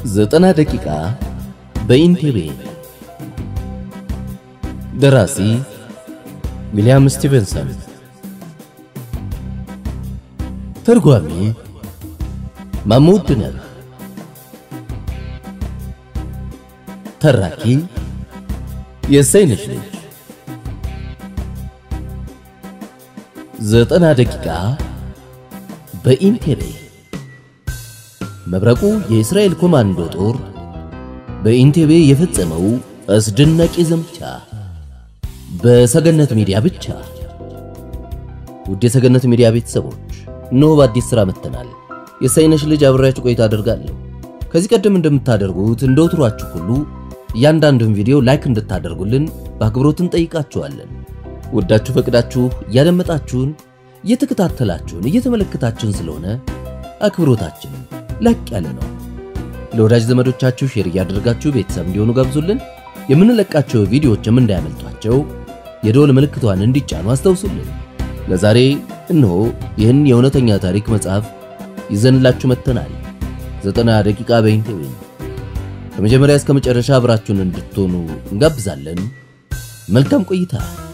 ዘጠና ደቂቃ በኢንቴቤ ደራሲ ዊልያም ስቲቨንሰን ተርጓሚ ማሙድ ድነር ተራኪ የሰይነሽ ልጅ ዘጠና ደቂቃ በኢንቴቤ መብረቁ የእስራኤል ኮማንዶ ጦር በኢንቴቤ የፈጸመው አስደናቂ ዘመቻ በሰገነት ሚዲያ ብቻ። ውድ የሰገነት ሚዲያ ቤተሰቦች እነሆ በአዲስ ሥራ መጥተናል። የሰይነሽ ልጅ አብሬያችሁ ቆይታ አደርጋለሁ። ከዚህ ቀደም እንደምታደርጉት እንደ ወትሯችሁ ሁሉ እያንዳንዱን ቪዲዮ ላይክ እንድታደርጉልን በአክብሮት እንጠይቃችኋለን። ወዳችሁ ፈቅዳችሁ እያደመጣችሁን፣ እየተከታተላችሁን፣ እየተመለከታችሁን ስለሆነ አክብሮታችን ላቅ ያለ ነው። ለወዳጅ ዘመዶቻችሁ ሼር እያደረጋችሁ ቤተሰብ እንዲሆኑ ጋብዙልን። የምንለቃቸው ቪዲዮዎችም እንዳያመልጧቸው የደወል ምልክቷን እንዲጫኑ አስታውሱልን። ለዛሬ እነሆ ይህን የእውነተኛ ታሪክ መጽሐፍ ይዘንላችሁ መጥተናል። ዘጠና ደቂቃ በኢንቴቤ ከመጀመሪያ እስከ መጨረሻ አብራችሁን እንድትሆኑ እንጋብዛለን። መልካም ቆይታ።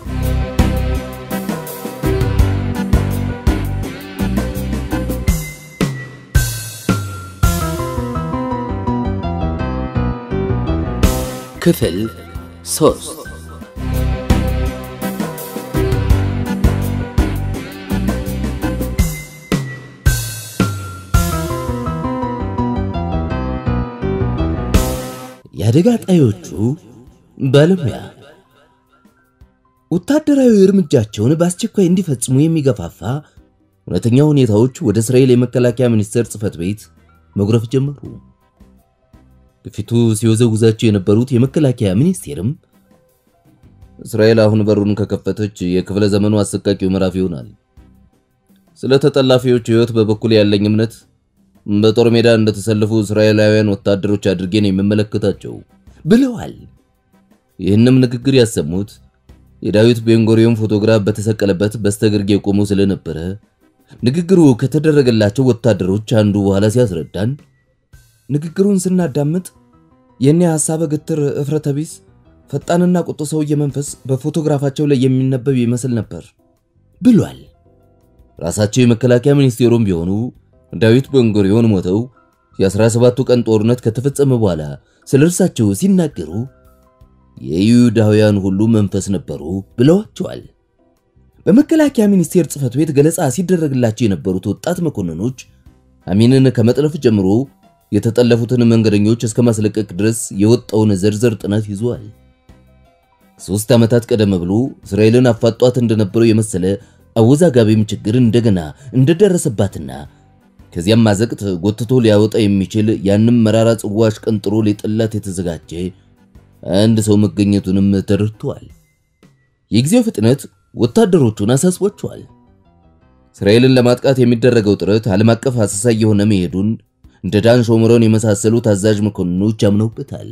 ክፍል ሶስት የአደጋ ጣዮቹ ባለሙያ ወታደራዊ እርምጃቸውን በአስቸኳይ እንዲፈጽሙ የሚገፋፋ እውነተኛ ሁኔታዎች ወደ እስራኤል የመከላከያ ሚኒስቴር ጽሕፈት ቤት መጉረፍ ጀመሩ። በፊቱ ሲወዘውዛቸው የነበሩት የመከላከያ ሚኒስቴርም እስራኤል አሁን በሩን ከከፈተች የክፍለ ዘመኑ አሰቃቂው ምዕራፍ ይሆናል። ስለ ተጠላፊዎች ሕይወት በበኩል ያለኝ እምነት በጦር ሜዳ እንደተሰለፉ እስራኤላውያን ወታደሮች አድርጌ ነው የምመለከታቸው ብለዋል። ይህንም ንግግር ያሰሙት የዳዊት ቤንጎሪዮን ፎቶግራፍ በተሰቀለበት በስተግርጌ ቆሞ ስለነበረ ንግግሩ ከተደረገላቸው ወታደሮች አንዱ በኋላ ሲያስረዳን ንግግሩን ስናዳምጥ የኔ ሐሳበ ግትር እፍረተ ቢስ ፈጣንና ቁጡ ሰውዬ መንፈስ በፎቶግራፋቸው ላይ የሚነበብ ይመስል ነበር ብሏል። ራሳቸው የመከላከያ ሚኒስቴሩም ቢሆኑ ዳዊት ቤንጎሪዮን ሞተው የ17ቱ ቀን ጦርነት ከተፈጸመ በኋላ ስለ እርሳቸው ሲናገሩ የይሁዳውያን ሁሉ መንፈስ ነበሩ ብለዋቸዋል። በመከላከያ ሚኒስቴር ጽሕፈት ቤት ገለጻ ሲደረግላቸው የነበሩት ወጣት መኮንኖች አሚንን ከመጥለፍ ጀምሮ የተጠለፉትን መንገደኞች እስከ ማስለቀቅ ድረስ የወጣውን ዝርዝር ጥናት ይዟል። ሶስት ዓመታት ቀደም ብሎ እስራኤልን አፋጧት እንደነበረው የመሰለ አወዛጋቢም ችግር እንደገና እንደደረሰባትና ከዚያም ማዘቅት ጎትቶ ሊያወጣ የሚችል ያንም መራራ ጽዋ አሽቀንጥሮ ሊጥላት የተዘጋጀ አንድ ሰው መገኘቱንም ተረድተዋል። የጊዜው ፍጥነት ወታደሮቹን አሳስቧቸዋል። እስራኤልን ለማጥቃት የሚደረገው ጥረት ዓለም አቀፍ አሳሳይ የሆነ መሄዱን እንደ ዳን ሾምሮን የመሳሰሉ ታዛዥ መኮንኖች አምነውበታል።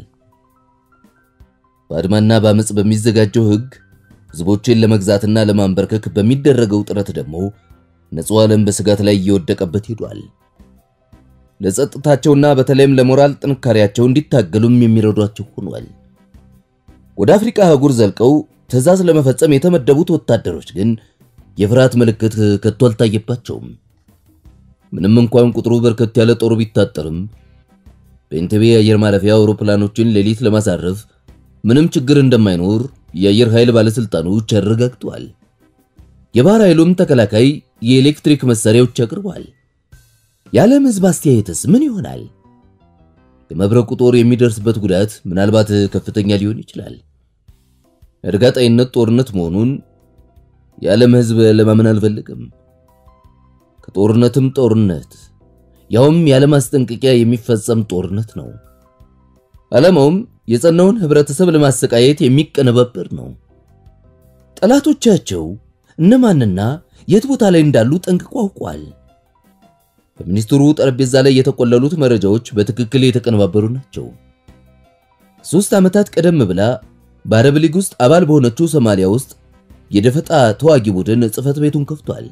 በአድማና በአመፅ በሚዘጋጀው ሕግ ሕዝቦችን ለመግዛትና ለማንበርከክ በሚደረገው ጥረት ደግሞ ንጹሕ ዓለም በስጋት ላይ እየወደቀበት ሄዷል። ለጸጥታቸውና በተለይም ለሞራል ጥንካሬያቸው እንዲታገሉም የሚረዷቸው ሆኗል። ወደ አፍሪካ አህጉር ዘልቀው ትዕዛዝ ለመፈጸም የተመደቡት ወታደሮች ግን የፍርሃት ምልክት ከቶ አልታየባቸውም። ምንም እንኳን ቁጥሩ በርከት ያለ ጦር ቢታጠርም በኢንቴቤ የአየር ማረፊያ አውሮፕላኖችን ሌሊት ለማሳረፍ ምንም ችግር እንደማይኖር የአየር ኃይል ባለስልጣኖች አረጋግጠዋል። የባህር ኃይሉም ተከላካይ የኤሌክትሪክ መሳሪያዎች አቅርቧል። የዓለም ሕዝብ አስተያየትስ ምን ይሆናል? የመብረቁ ጦር የሚደርስበት ጉዳት ምናልባት ከፍተኛ ሊሆን ይችላል። እርጋጣይነት ጦርነት መሆኑን የዓለም ሕዝብ ለማመን አልፈልግም። ከጦርነትም ጦርነት ያውም ያለ ማስጠንቀቂያ የሚፈጸም ጦርነት ነው። ዓላማውም የጸናውን ህብረተሰብ ለማሰቃየት የሚቀነባበር ነው። ጠላቶቻቸው እነማንና የት ቦታ ላይ እንዳሉ ጠንቅቆ አውቋል። በሚኒስትሩ ጠረጴዛ ላይ የተቆለሉት መረጃዎች በትክክል የተቀነባበሩ ናቸው። ሦስት ዓመታት ቀደም ብላ በአረብ ሊግ ውስጥ አባል በሆነችው ሶማሊያ ውስጥ የደፈጣ ተዋጊ ቡድን ጽሕፈት ቤቱን ከፍቷል።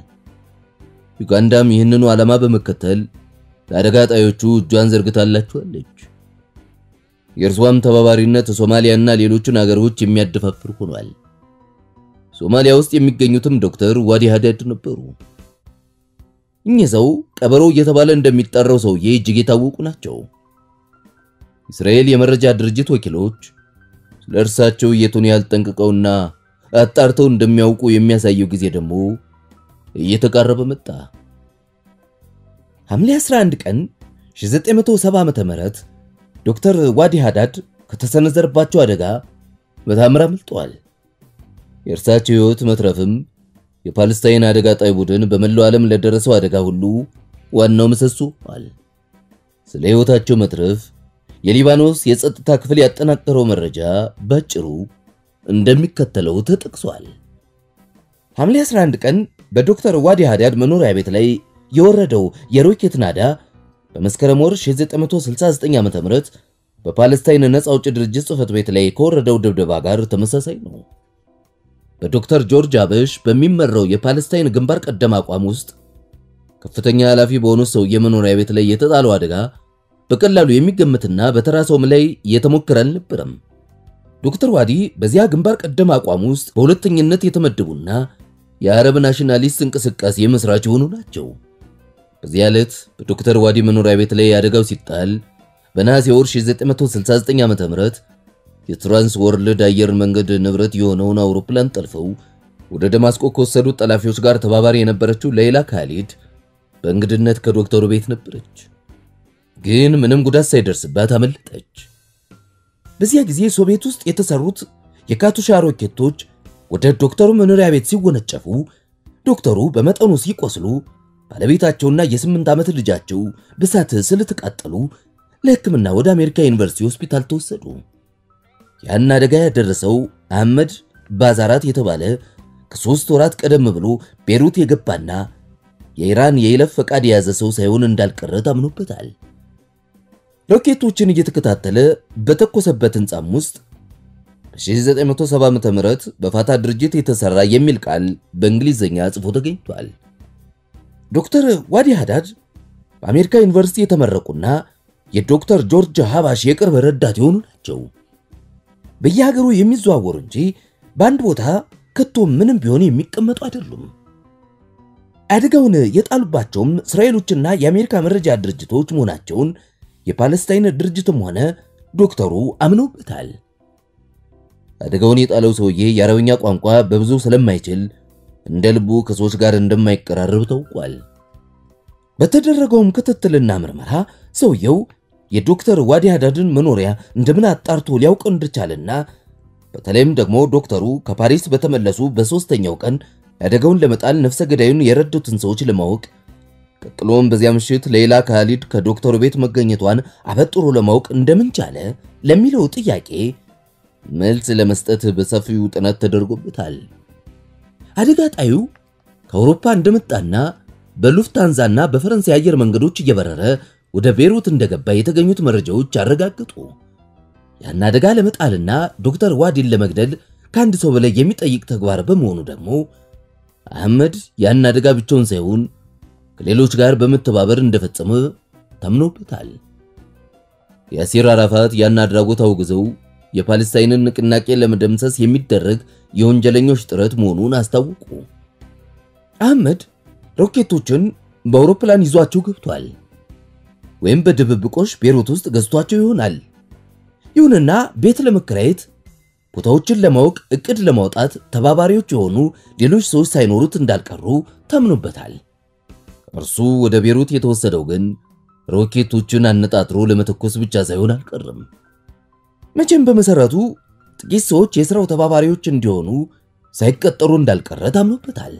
ዩጋንዳም ይህንኑ ዓላማ በመከተል ለአደጋ ጣዮቹ እጇን ዘርግታላቸዋለች። የእርሷም ተባባሪነት ሶማሊያና ሌሎችን አገሮች የሚያደፋፍር ሆኗል። ሶማሊያ ውስጥ የሚገኙትም ዶክተር ዋዲ ሀዳድ ነበሩ። እኚህ ሰው ቀበሮ እየተባለ እንደሚጠራው ሰውዬ እጅግ የታወቁ ናቸው። እስራኤል የመረጃ ድርጅት ወኪሎች ስለ እርሳቸው የቱን ያህል ጠንቅቀውና አጣርተው እንደሚያውቁ የሚያሳየው ጊዜ ደግሞ እየተቃረበ መጣ። ሐምሌ 11 ቀን 1970 ዓመተ ምህረት ዶክተር ዋዲ ሀዳድ ከተሰነዘረባቸው አደጋ በታምር አምልጠዋል። የእርሳቸው ሕይወት መትረፍም የፓለስታይን አደጋ ጣይ ቡድን በመላው ዓለም ለደረሰው አደጋ ሁሉ ዋናው ምሰሶ ሆኗል። ስለ ሕይወታቸው መትረፍ የሊባኖስ የጸጥታ ክፍል ያጠናቀረው መረጃ ባጭሩ እንደሚከተለው ተጠቅሷል። ሐምሌ 11 ቀን በዶክተር ዋዲ ሀዳድ መኖሪያ ቤት ላይ የወረደው የሮኬት ናዳ በመስከረም ወር 1969 ዓ.ም በፓለስታይን ነፃ አውጪ ድርጅት ጽሕፈት ቤት ላይ ከወረደው ድብደባ ጋር ተመሳሳይ ነው። በዶክተር ጆርጅ አበሽ በሚመራው የፓለስታይን ግንባር ቀደም አቋም ውስጥ ከፍተኛ ኃላፊ በሆኑት ሰው የመኖሪያ ቤት ላይ የተጣለው አደጋ በቀላሉ የሚገመትና በተራ ሰውም ላይ የተሞከረ አልነበረም። ዶክተር ዋዲ በዚያ ግንባር ቀደም አቋም ውስጥ በሁለተኝነት የተመደቡና የአረብ ናሽናሊስት እንቅስቃሴ መስራች የሆኑ ናቸው። በዚያ ዕለት በዶክተር ዋዲ መኖሪያ ቤት ላይ አደጋው ሲጣል በነሐሴ ወር 1969 ዓ.ም የትራንስ ወርልድ አየር መንገድ ንብረት የሆነውን አውሮፕላን ጠልፈው ወደ ደማስቆ ከወሰዱት ጠላፊዎች ጋር ተባባሪ የነበረችው ሌላ ካሊድ በእንግድነት ከዶክተሩ ቤት ነበረች። ግን ምንም ጉዳት ሳይደርስባት አመለጠች። በዚያ ጊዜ ሶቪየት ውስጥ የተሰሩት የካቱሻ ሮኬቶች ወደ ዶክተሩ መኖሪያ ቤት ሲወነጨፉ ዶክተሩ በመጠኑ ሲቆስሉ ባለቤታቸውና የስምንት ዓመት ልጃቸው በሳት ስለተቃጠሉ ለሕክምና ወደ አሜሪካ ዩኒቨርሲቲ ሆስፒታል ተወሰዱ። ያን አደጋ ያደረሰው አህመድ ባዛራት የተባለ ከሦስት ወራት ቀደም ብሎ ቤሩት የገባና የኢራን የይለፍ ፈቃድ የያዘ ሰው ሳይሆን እንዳልቀረ ታምኖበታል። ሮኬቶችን እየተከታተለ በተኮሰበት ሕንጻም ውስጥ በ1970 ዓ.ም በፋታ ድርጅት የተሰራ የሚል ቃል በእንግሊዝኛ ጽፎ ተገኝቷል። ዶክተር ዋዲ ሀዳድ በአሜሪካ ዩኒቨርሲቲ የተመረቁና የዶክተር ጆርጅ ሀባሽ የቅርብ ረዳት የሆኑ ናቸው። በየሀገሩ የሚዘዋወሩ እንጂ በአንድ ቦታ ከቶ ምንም ቢሆን የሚቀመጡ አይደሉም። አደጋውን የጣሉባቸውም እስራኤሎችና የአሜሪካ መረጃ ድርጅቶች መሆናቸውን የፓለስታይን ድርጅትም ሆነ ዶክተሩ አምነውበታል። አደጋውን የጣለው ሰውዬ የአረብኛ ቋንቋ በብዙ ስለማይችል እንደ ልቡ ከሰዎች ጋር እንደማይቀራረብ ታውቋል። በተደረገውም ክትትልና ምርመራ ሰውየው የዶክተር ዋዲ ሀዳድን መኖሪያ እንደምን አጣርቶ ሊያውቅ እንደቻለና በተለይም ደግሞ ዶክተሩ ከፓሪስ በተመለሱ በሦስተኛው ቀን አደጋውን ለመጣል ነፍሰ ገዳዩን የረዱትን ሰዎች ለማወቅ ቀጥሎም በዚያ ምሽት ሌላ ካሊድ ከዶክተሩ ቤት መገኘቷን አበጥሮ ለማወቅ እንደምን ቻለ ለሚለው ጥያቄ መልስ ለመስጠት በሰፊው ጥናት ተደርጎበታል። አደጋ ጣዩ ከአውሮፓ እንደመጣና በሉፍታንዛና በፈረንሳይ አየር መንገዶች እየበረረ ወደ ቤሩት እንደገባ የተገኙት መረጃዎች አረጋግጡ። ያን አደጋ ለመጣልና ዶክተር ዋዲን ለመግደል ከአንድ ሰው በላይ የሚጠይቅ ተግባር በመሆኑ ደግሞ አህመድ ያን አደጋ ብቻውን ሳይሆን ከሌሎች ጋር በመተባበር እንደፈጸመ ታምኖበታል። ያሲር አራፋት ያን አድራጎት አውግዘው የፓለስታይንን ንቅናቄ ለመደምሰስ የሚደረግ የወንጀለኞች ጥረት መሆኑን አስታወቁ። አህመድ ሮኬቶችን በአውሮፕላን ይዟቸው ገብቷል፣ ወይም በድብብቆሽ ቤሩት ውስጥ ገዝቷቸው ይሆናል። ይሁንና ቤት ለመከራየት ቦታዎችን ለማወቅ እቅድ ለማውጣት ተባባሪዎች የሆኑ ሌሎች ሰዎች ሳይኖሩት እንዳልቀሩ ታምኖበታል። እርሱ ወደ ቤሩት የተወሰደው ግን ሮኬቶችን አነጣጥሮ ለመተኮስ ብቻ ሳይሆን አልቀርም። መቼም በመሰረቱ ጥቂት ሰዎች የሥራው ተባባሪዎች እንዲሆኑ ሳይቀጠሩ እንዳልቀረ ታምኖበታል።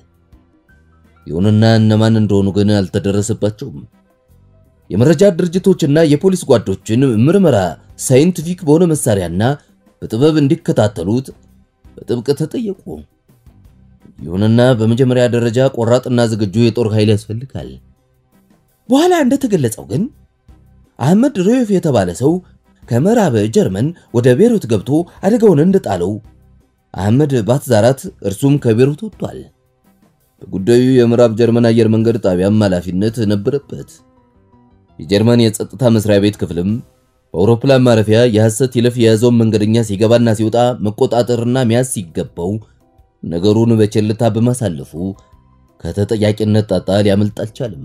ይሁንና እነማን እንደሆኑ ግን አልተደረሰባቸውም። የመረጃ ድርጅቶችና የፖሊስ ጓዶችን ምርመራ ሳይንቲፊክ በሆነ መሳሪያና በጥበብ እንዲከታተሉት በጥብቅ ተጠየቁ። ይሁንና በመጀመሪያ ደረጃ ቆራጥና ዝግጁ የጦር ኃይል ያስፈልጋል። በኋላ እንደተገለጸው ግን አህመድ ሮዮፍ የተባለ ሰው ከምዕራብ ጀርመን ወደ ቤሩት ገብቶ አደጋውን እንደጣለው አህመድ ባትዛራት እርሱም ከቤሩት ወጥቷል። በጉዳዩ የምዕራብ ጀርመን አየር መንገድ ጣቢያም ኃላፊነት ነበረበት። የጀርመን የጸጥታ መስሪያ ቤት ክፍልም በአውሮፕላን ማረፊያ የሐሰት ይለፍ የያዘውን መንገደኛ ሲገባና ሲወጣ መቆጣጠርና መያዝ ሲገባው ነገሩን በቸልታ በማሳለፉ ከተጠያቂነት ጣጣ ሊያመልጥ አልቻለም።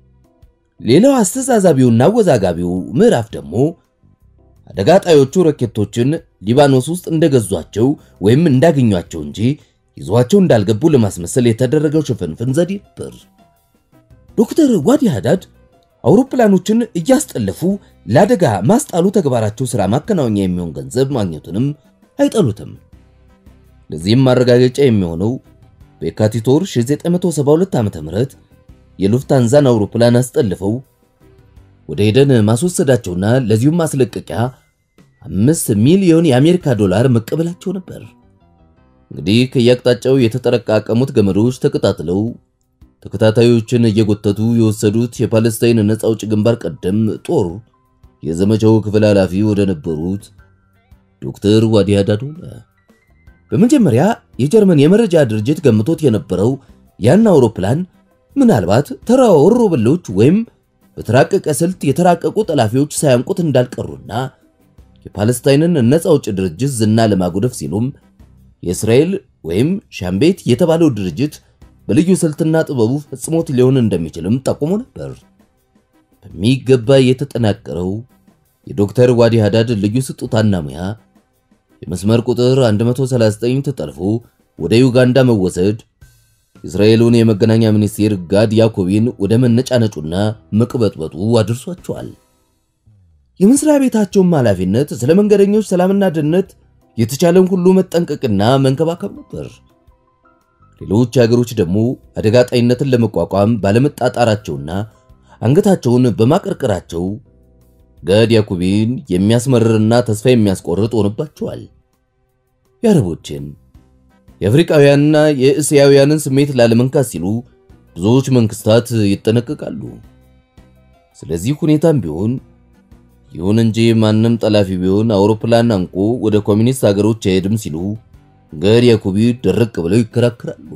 ሌላው አስተዛዛቢውና አወዛጋቢው ምዕራፍ ደግሞ አደጋ ጣዮቹ ሮኬቶችን ሊባኖስ ውስጥ እንደገዟቸው ወይም እንዳገኟቸው እንጂ ይዟቸው እንዳልገቡ ለማስመሰል የተደረገው ሽፍንፍን ዘዴ ነበር። ዶክተር ዋዲ ሃዳድ አውሮፕላኖችን እያስጠለፉ ለአደጋ ማስጣሉ ተግባራቸው ሥራ ማከናወኛ የሚሆን ገንዘብ ማግኘቱንም አይጠሉትም። ለዚህም ማረጋገጫ የሚሆነው በየካቲት ወር 1972 ዓ.ም የሉፍታንዛን አውሮፕላን አስጠልፈው ወደ ሄደን ማስወሰዳቸውና ለዚሁም ማስለቀቂያ አምስት ሚሊዮን የአሜሪካ ዶላር መቀበላቸው ነበር። እንግዲህ ከየአቅጣጫው የተጠረቃቀሙት ገመዶች ተቀጣጥለው ተከታታዮችን እየጎተቱ የወሰዱት የፓለስታይን ነፃ አውጪ ግንባር ቀደም ጦር የዘመቻው ክፍል ኃላፊ ወደ ነበሩት ዶክተር ዋዲ ሃዳድ ሆነ። በመጀመሪያ የጀርመን የመረጃ ድርጅት ገምቶት የነበረው ያን አውሮፕላን ምናልባት ተራ ወሮበሎች ወይም በተራቀቀ ስልት የተራቀቁ ጠላፊዎች ሳያንቁት እንዳልቀሩና የፓለስታይንን ነፃ አውጪ ድርጅት ዝና ለማጉደፍ ሲሉም የእስራኤል ወይም ሻምቤት የተባለው ድርጅት በልዩ ስልትና ጥበቡ ፈጽሞት ሊሆን እንደሚችልም ጠቁሞ ነበር። በሚገባ የተጠናቀረው የዶክተር ዋዲ ሃዳድ ልዩ ስጦታና ሙያ የመስመር ቁጥር 139 ተጠልፎ ወደ ዩጋንዳ መወሰድ የእስራኤሉን የመገናኛ ሚኒስቴር ጋድ ያኮቢን ወደ መነጫነጩና መቅበጥበጡ አድርሷቸዋል። የመስሪያ ቤታቸውም ኃላፊነት ስለ መንገደኞች ሰላምና ደህንነት የተቻለን ሁሉ መጠንቀቅና መንከባከብ ነበር። ሌሎች ሀገሮች ደግሞ አደጋ ጣይነትን ለመቋቋም ባለመጣጣራቸውና አንገታቸውን በማቀርቀራቸው ጋድ ያኩቢን የሚያስመርርና ተስፋ የሚያስቆርጥ ሆነባቸዋል። የአረቦችን የአፍሪካውያንና የእስያውያንን ስሜት ላለመንካት ሲሉ ብዙዎች መንግስታት ይጠነቀቃሉ። ስለዚህ ሁኔታም ቢሆን ይሁን እንጂ ማንም ጠላፊ ቢሆን አውሮፕላን አንቆ ወደ ኮሚኒስት ሀገሮች አይሄድም ሲሉ ጋድ ያኩቢ ድርቅ ብለው ይከራከራሉ።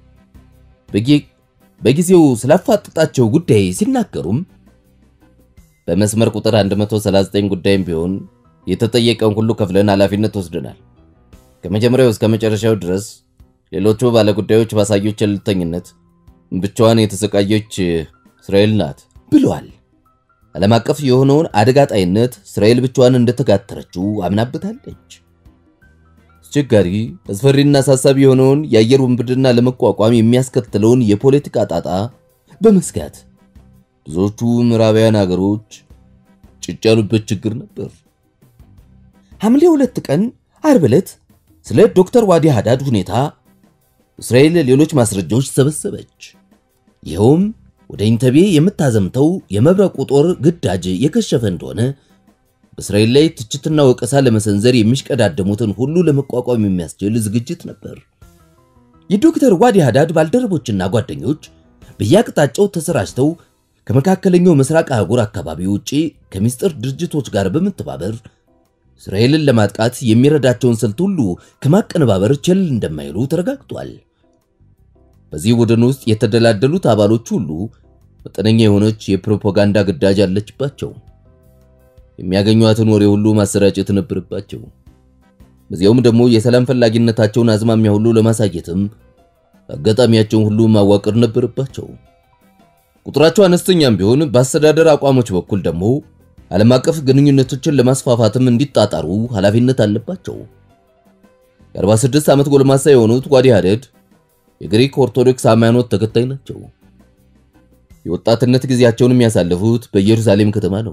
በጊዜው ስላፋጠጣቸው ጉዳይ ሲናገሩም በመስመር ቁጥር 139 ጉዳይም ቢሆን የተጠየቀውን ሁሉ ከፍለን ኃላፊነት ወስደናል። ከመጀመሪያው እስከ መጨረሻው ድረስ ሌሎቹ ባለጉዳዮች ባሳዩት ቸልተኝነት ብቻዋን የተሰቃየች እስራኤል ናት ብለዋል። ዓለም አቀፍ የሆነውን አደጋ ጣይነት እስራኤል ብቻዋን እንደተጋተረችው አምናበታለች። አስቸጋሪ አስፈሪና አሳሳቢ የሆነውን የአየር ውንብድና ለመቋቋም የሚያስከትለውን የፖለቲካ ጣጣ በመስጋት ብዙዎቹ ምዕራባውያን ሀገሮች ጭጭ ያሉበት ችግር ነበር። ሐምሌ ሁለት ቀን ዓርብ ዕለት ስለ ዶክተር ዋዲ ሃዳድ ሁኔታ እስራኤል ሌሎች ማስረጃዎች ሰበሰበች። ይኸውም ወደ ኢንተቤ የምታዘምተው የመብረቁ ጦር ግዳጅ የከሸፈ እንደሆነ በእስራኤል ላይ ትችትና ወቀሳ ለመሰንዘር የሚሽቀዳደሙትን ሁሉ ለመቋቋም የሚያስችል ዝግጅት ነበር። የዶክተር ዋዲ ሃዳድ ባልደረቦችና ጓደኞች በየአቅጣጫው ተሰራጭተው ከመካከለኛው ምስራቅ አህጉር አካባቢ ውጪ ከምስጢር ድርጅቶች ጋር በመተባበር እስራኤልን ለማጥቃት የሚረዳቸውን ስልት ሁሉ ከማቀነባበር ቸል እንደማይሉ ተረጋግጧል። በዚህ ቡድን ውስጥ የተደላደሉት አባሎች ሁሉ መጠነኛ የሆነች የፕሮፓጋንዳ ግዳጅ አለችባቸው። የሚያገኟትን ወሬ ሁሉ ማሰራጨት ነበረባቸው። በዚያውም ደግሞ የሰላም ፈላጊነታቸውን አዝማሚያ ሁሉ ለማሳየትም አጋጣሚያቸውን ሁሉ ማዋቀር ነበረባቸው። ቁጥራቸው አነስተኛም ቢሆን በአስተዳደር አቋሞች በኩል ደግሞ ዓለም አቀፍ ግንኙነቶችን ለማስፋፋትም እንዲጣጣሩ ኃላፊነት አለባቸው። የ46 ዓመት ጎልማሳ የሆኑት ዋዲ ሃዳድ የግሪክ ኦርቶዶክስ ሃይማኖት ተከታይ ናቸው። የወጣትነት ጊዜያቸውን የሚያሳልፉት በኢየሩሳሌም ከተማ ነው።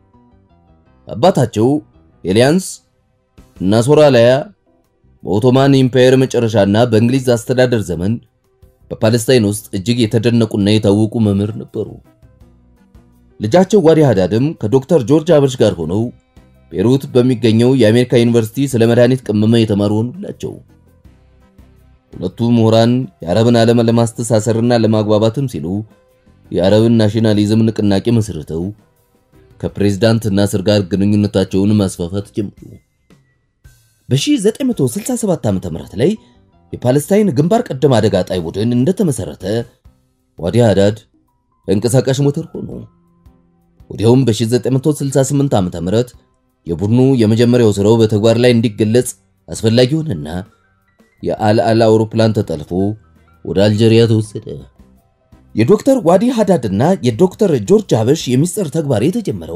አባታቸው ኤሊያንስ እና ሶራላያ በኦቶማን ኢምፓየር መጨረሻና በእንግሊዝ አስተዳደር ዘመን በፓለስታይን ውስጥ እጅግ የተደነቁና የታወቁ መምህር ነበሩ። ልጃቸው ዋዲ ሃዳድም ከዶክተር ጆርጅ አበርሽ ጋር ሆነው ቤሩት በሚገኘው የአሜሪካ ዩኒቨርሲቲ ስለ መድኃኒት ቅመማ የተማሩ ሆኑላቸው። ሁለቱ ምሁራን የአረብን ዓለም ለማስተሳሰርና ለማግባባትም ሲሉ የአረብን ናሽናሊዝም ንቅናቄ መስርተው ከፕሬዝዳንት ናስር ጋር ግንኙነታቸውን ማስፋፋት ጀመሩ። በ1967 ዓ.ም ላይ የፓለስታይን ግንባር ቀደም አደጋ ጣይ ቡድን እንደተመሰረተ ዋዲ ሃዳድ ተንቀሳቃሽ ሞተር ሆኑ። ወዲያውም በ1968 ዓ.ም የቡድኑ የመጀመሪያው ስራው በተግባር ላይ እንዲገለጽ አስፈላጊ ሆነና የአልአል አውሮፕላን ተጠልፎ ወደ አልጄሪያ ተወሰደ። የዶክተር ዋዲ ሃዳድና የዶክተር ጆርጅ ሀበሽ የሚስጥር ተግባር የተጀመረው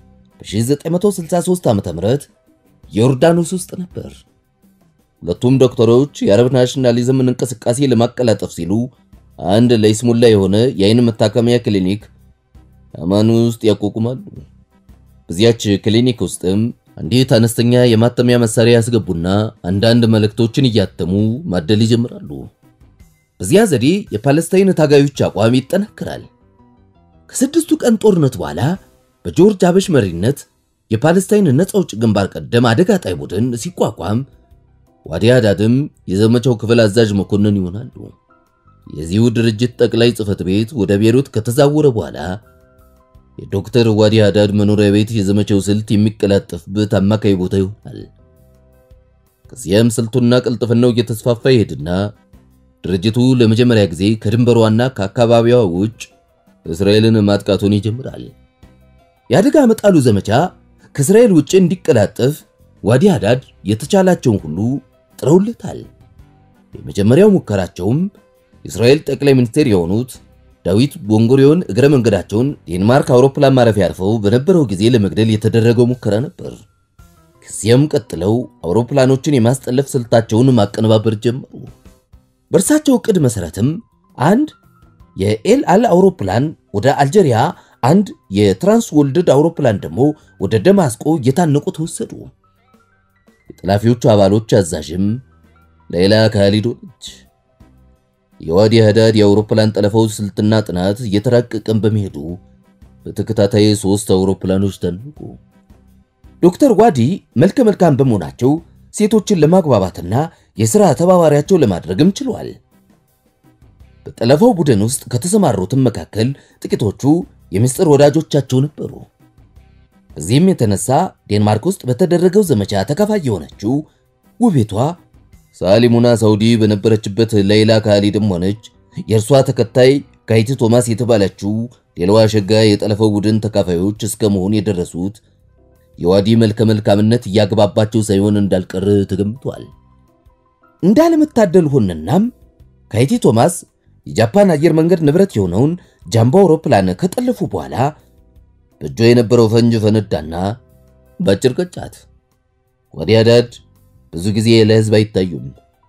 በ1963 ዓ.ም ዮርዳኖስ ውስጥ ነበር። ሁለቱም ዶክተሮች የአረብ ናሽናሊዝምን እንቅስቃሴ ለማቀላጠፍ ሲሉ አንድ ለይስሙላ የሆነ የአይን መታከሚያ ክሊኒክ አማን ውስጥ ያቋቁማሉ። በዚያች ክሊኒክ ውስጥም አንዲት አነስተኛ የማተሚያ መሳሪያ ያስገቡና አንዳንድ መልእክቶችን እያተሙ ማደል ይጀምራሉ። በዚያ ዘዴ የፓለስታይን ታጋዮች አቋም ይጠናከራል። ከስድስቱ ቀን ጦርነት በኋላ በጆርጅ ሀበሽ መሪነት የፓለስታይን ነፃ አውጪ ግንባር ቀደም አደጋ ጣይ ቡድን ሲቋቋም ዋዲ ሃዳድም የዘመቻው ክፍል አዛዥ መኮንን ይሆናሉ። የዚሁ ድርጅት ጠቅላይ ጽሕፈት ቤት ወደ ቤሩት ከተዛወረ በኋላ የዶክተር ዋዲ ሃዳድ መኖሪያ ቤት የዘመቻው ስልት የሚቀላጠፍበት አማካይ ቦታ ይሆናል። ከዚያም ስልቱና ቅልጥፍናው እየተስፋፋ ይሄድና ድርጅቱ ለመጀመሪያ ጊዜ ከድንበሯና ከአካባቢዋ ውጭ እስራኤልን ማጥቃቱን ይጀምራል። የአደጋ መጣሉ ዘመቻ ከእስራኤል ውጭ እንዲቀላጠፍ ዋዲ ሃዳድ የተቻላቸውን ሁሉ ጥረውለታል። የመጀመሪያው ሙከራቸውም የእስራኤል ጠቅላይ ሚኒስቴር የሆኑት ዳዊት ቦንጎሪዮን እግረ መንገዳቸውን ዴንማርክ አውሮፕላን ማረፊያ አርፈው በነበረው ጊዜ ለመግደል የተደረገው ሙከራ ነበር። ከዚያም ቀጥለው አውሮፕላኖችን የማስጠለፍ ስልታቸውን ማቀነባበር ጀመሩ። በእርሳቸው ዕቅድ መሠረትም አንድ የኤል አል አውሮፕላን ወደ አልጄሪያ፣ አንድ የትራንስ ወልድድ አውሮፕላን ደግሞ ወደ ደማስቆ እየታነቁ ተወሰዱ። የጠላፊዎቹ አባሎች አዛዥም ሌላ ካሊድ ሆነች። የዋዲ ሃዳድ የአውሮፕላን ጠለፋው ስልትና ጥናት እየተራቀቀን በመሄዱ በተከታታይ ሶስት አውሮፕላኖች ታነቁ። ዶክተር ዋዲ መልከ መልካም በመሆናቸው ሴቶችን ለማግባባትና የሥራ ተባባሪያቸው ለማድረግም ችሏል። በጠለፋው ቡድን ውስጥ ከተሰማሩትም መካከል ጥቂቶቹ የምስጢር ወዳጆቻቸው ነበሩ። በዚህም የተነሳ ዴንማርክ ውስጥ በተደረገው ዘመቻ ተካፋይ የሆነችው ውቤቷ ሳሊሙና ሳውዲ በነበረችበት ሌይላ ካሊድም ሆነች የእርሷ ተከታይ ካይቲ ቶማስ የተባለችው ሌላዋ ሸጋ የጠለፈው ቡድን ተካፋዮች እስከ መሆን የደረሱት የዋዲ መልከ መልካምነት እያግባባቸው ሳይሆን እንዳልቀር ተገምቷል። እንዳለመታደል ሆነናም ካይቲ ቶማስ የጃፓን አየር መንገድ ንብረት የሆነውን ጃምቦ አውሮፕላን ከጠለፉ በኋላ በእጇ የነበረው ፈንጅ ፈነዳና በአጭር ቀጫት። ዋዲ ሃዳድ ብዙ ጊዜ ለሕዝብ አይታዩም።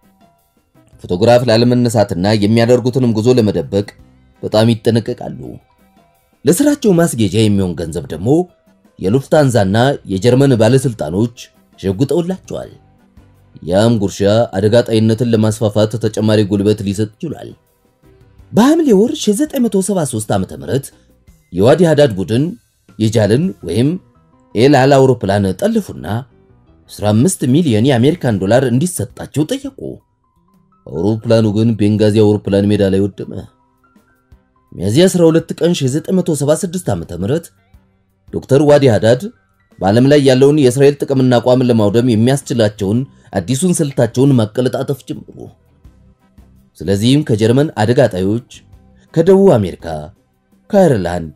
ፎቶግራፍ ላለመነሳትና የሚያደርጉትንም ጉዞ ለመደበቅ በጣም ይጠነቀቃሉ። ለስራቸው ማስጌጃ የሚሆን ገንዘብ ደግሞ የሉፍታንዛና የጀርመን ባለስልጣኖች ሸጉጠውላቸዋል። ያም ጉርሻ አደጋ ጣይነትን ለማስፋፋት ተጨማሪ ጉልበት ሊሰጥ ይችላል። በሐምሌ ወር 1973 ዓ.ም የዋዲ ሃዳድ ቡድን የጃልን ወይም ኤል አል አውሮፕላን ጠልፉና 15 ሚሊዮን የአሜሪካን ዶላር እንዲሰጣቸው ጠየቁ። አውሮፕላኑ ግን ቤንጋዚ አውሮፕላን ሜዳ ላይ ወደመ። ሚያዝያ 12 ቀን 1976 ዓ.ም ዶክተር ዋዲ ሃዳድ በዓለም ላይ ያለውን የእስራኤል ጥቅምና አቋምን ለማውደም የሚያስችላቸውን አዲሱን ስልታቸውን ማቀለጣጠፍ ጀመሩ። ስለዚህም ከጀርመን አደጋ ጣዮች፣ ከደቡብ አሜሪካ፣ ከአየርላንድ፣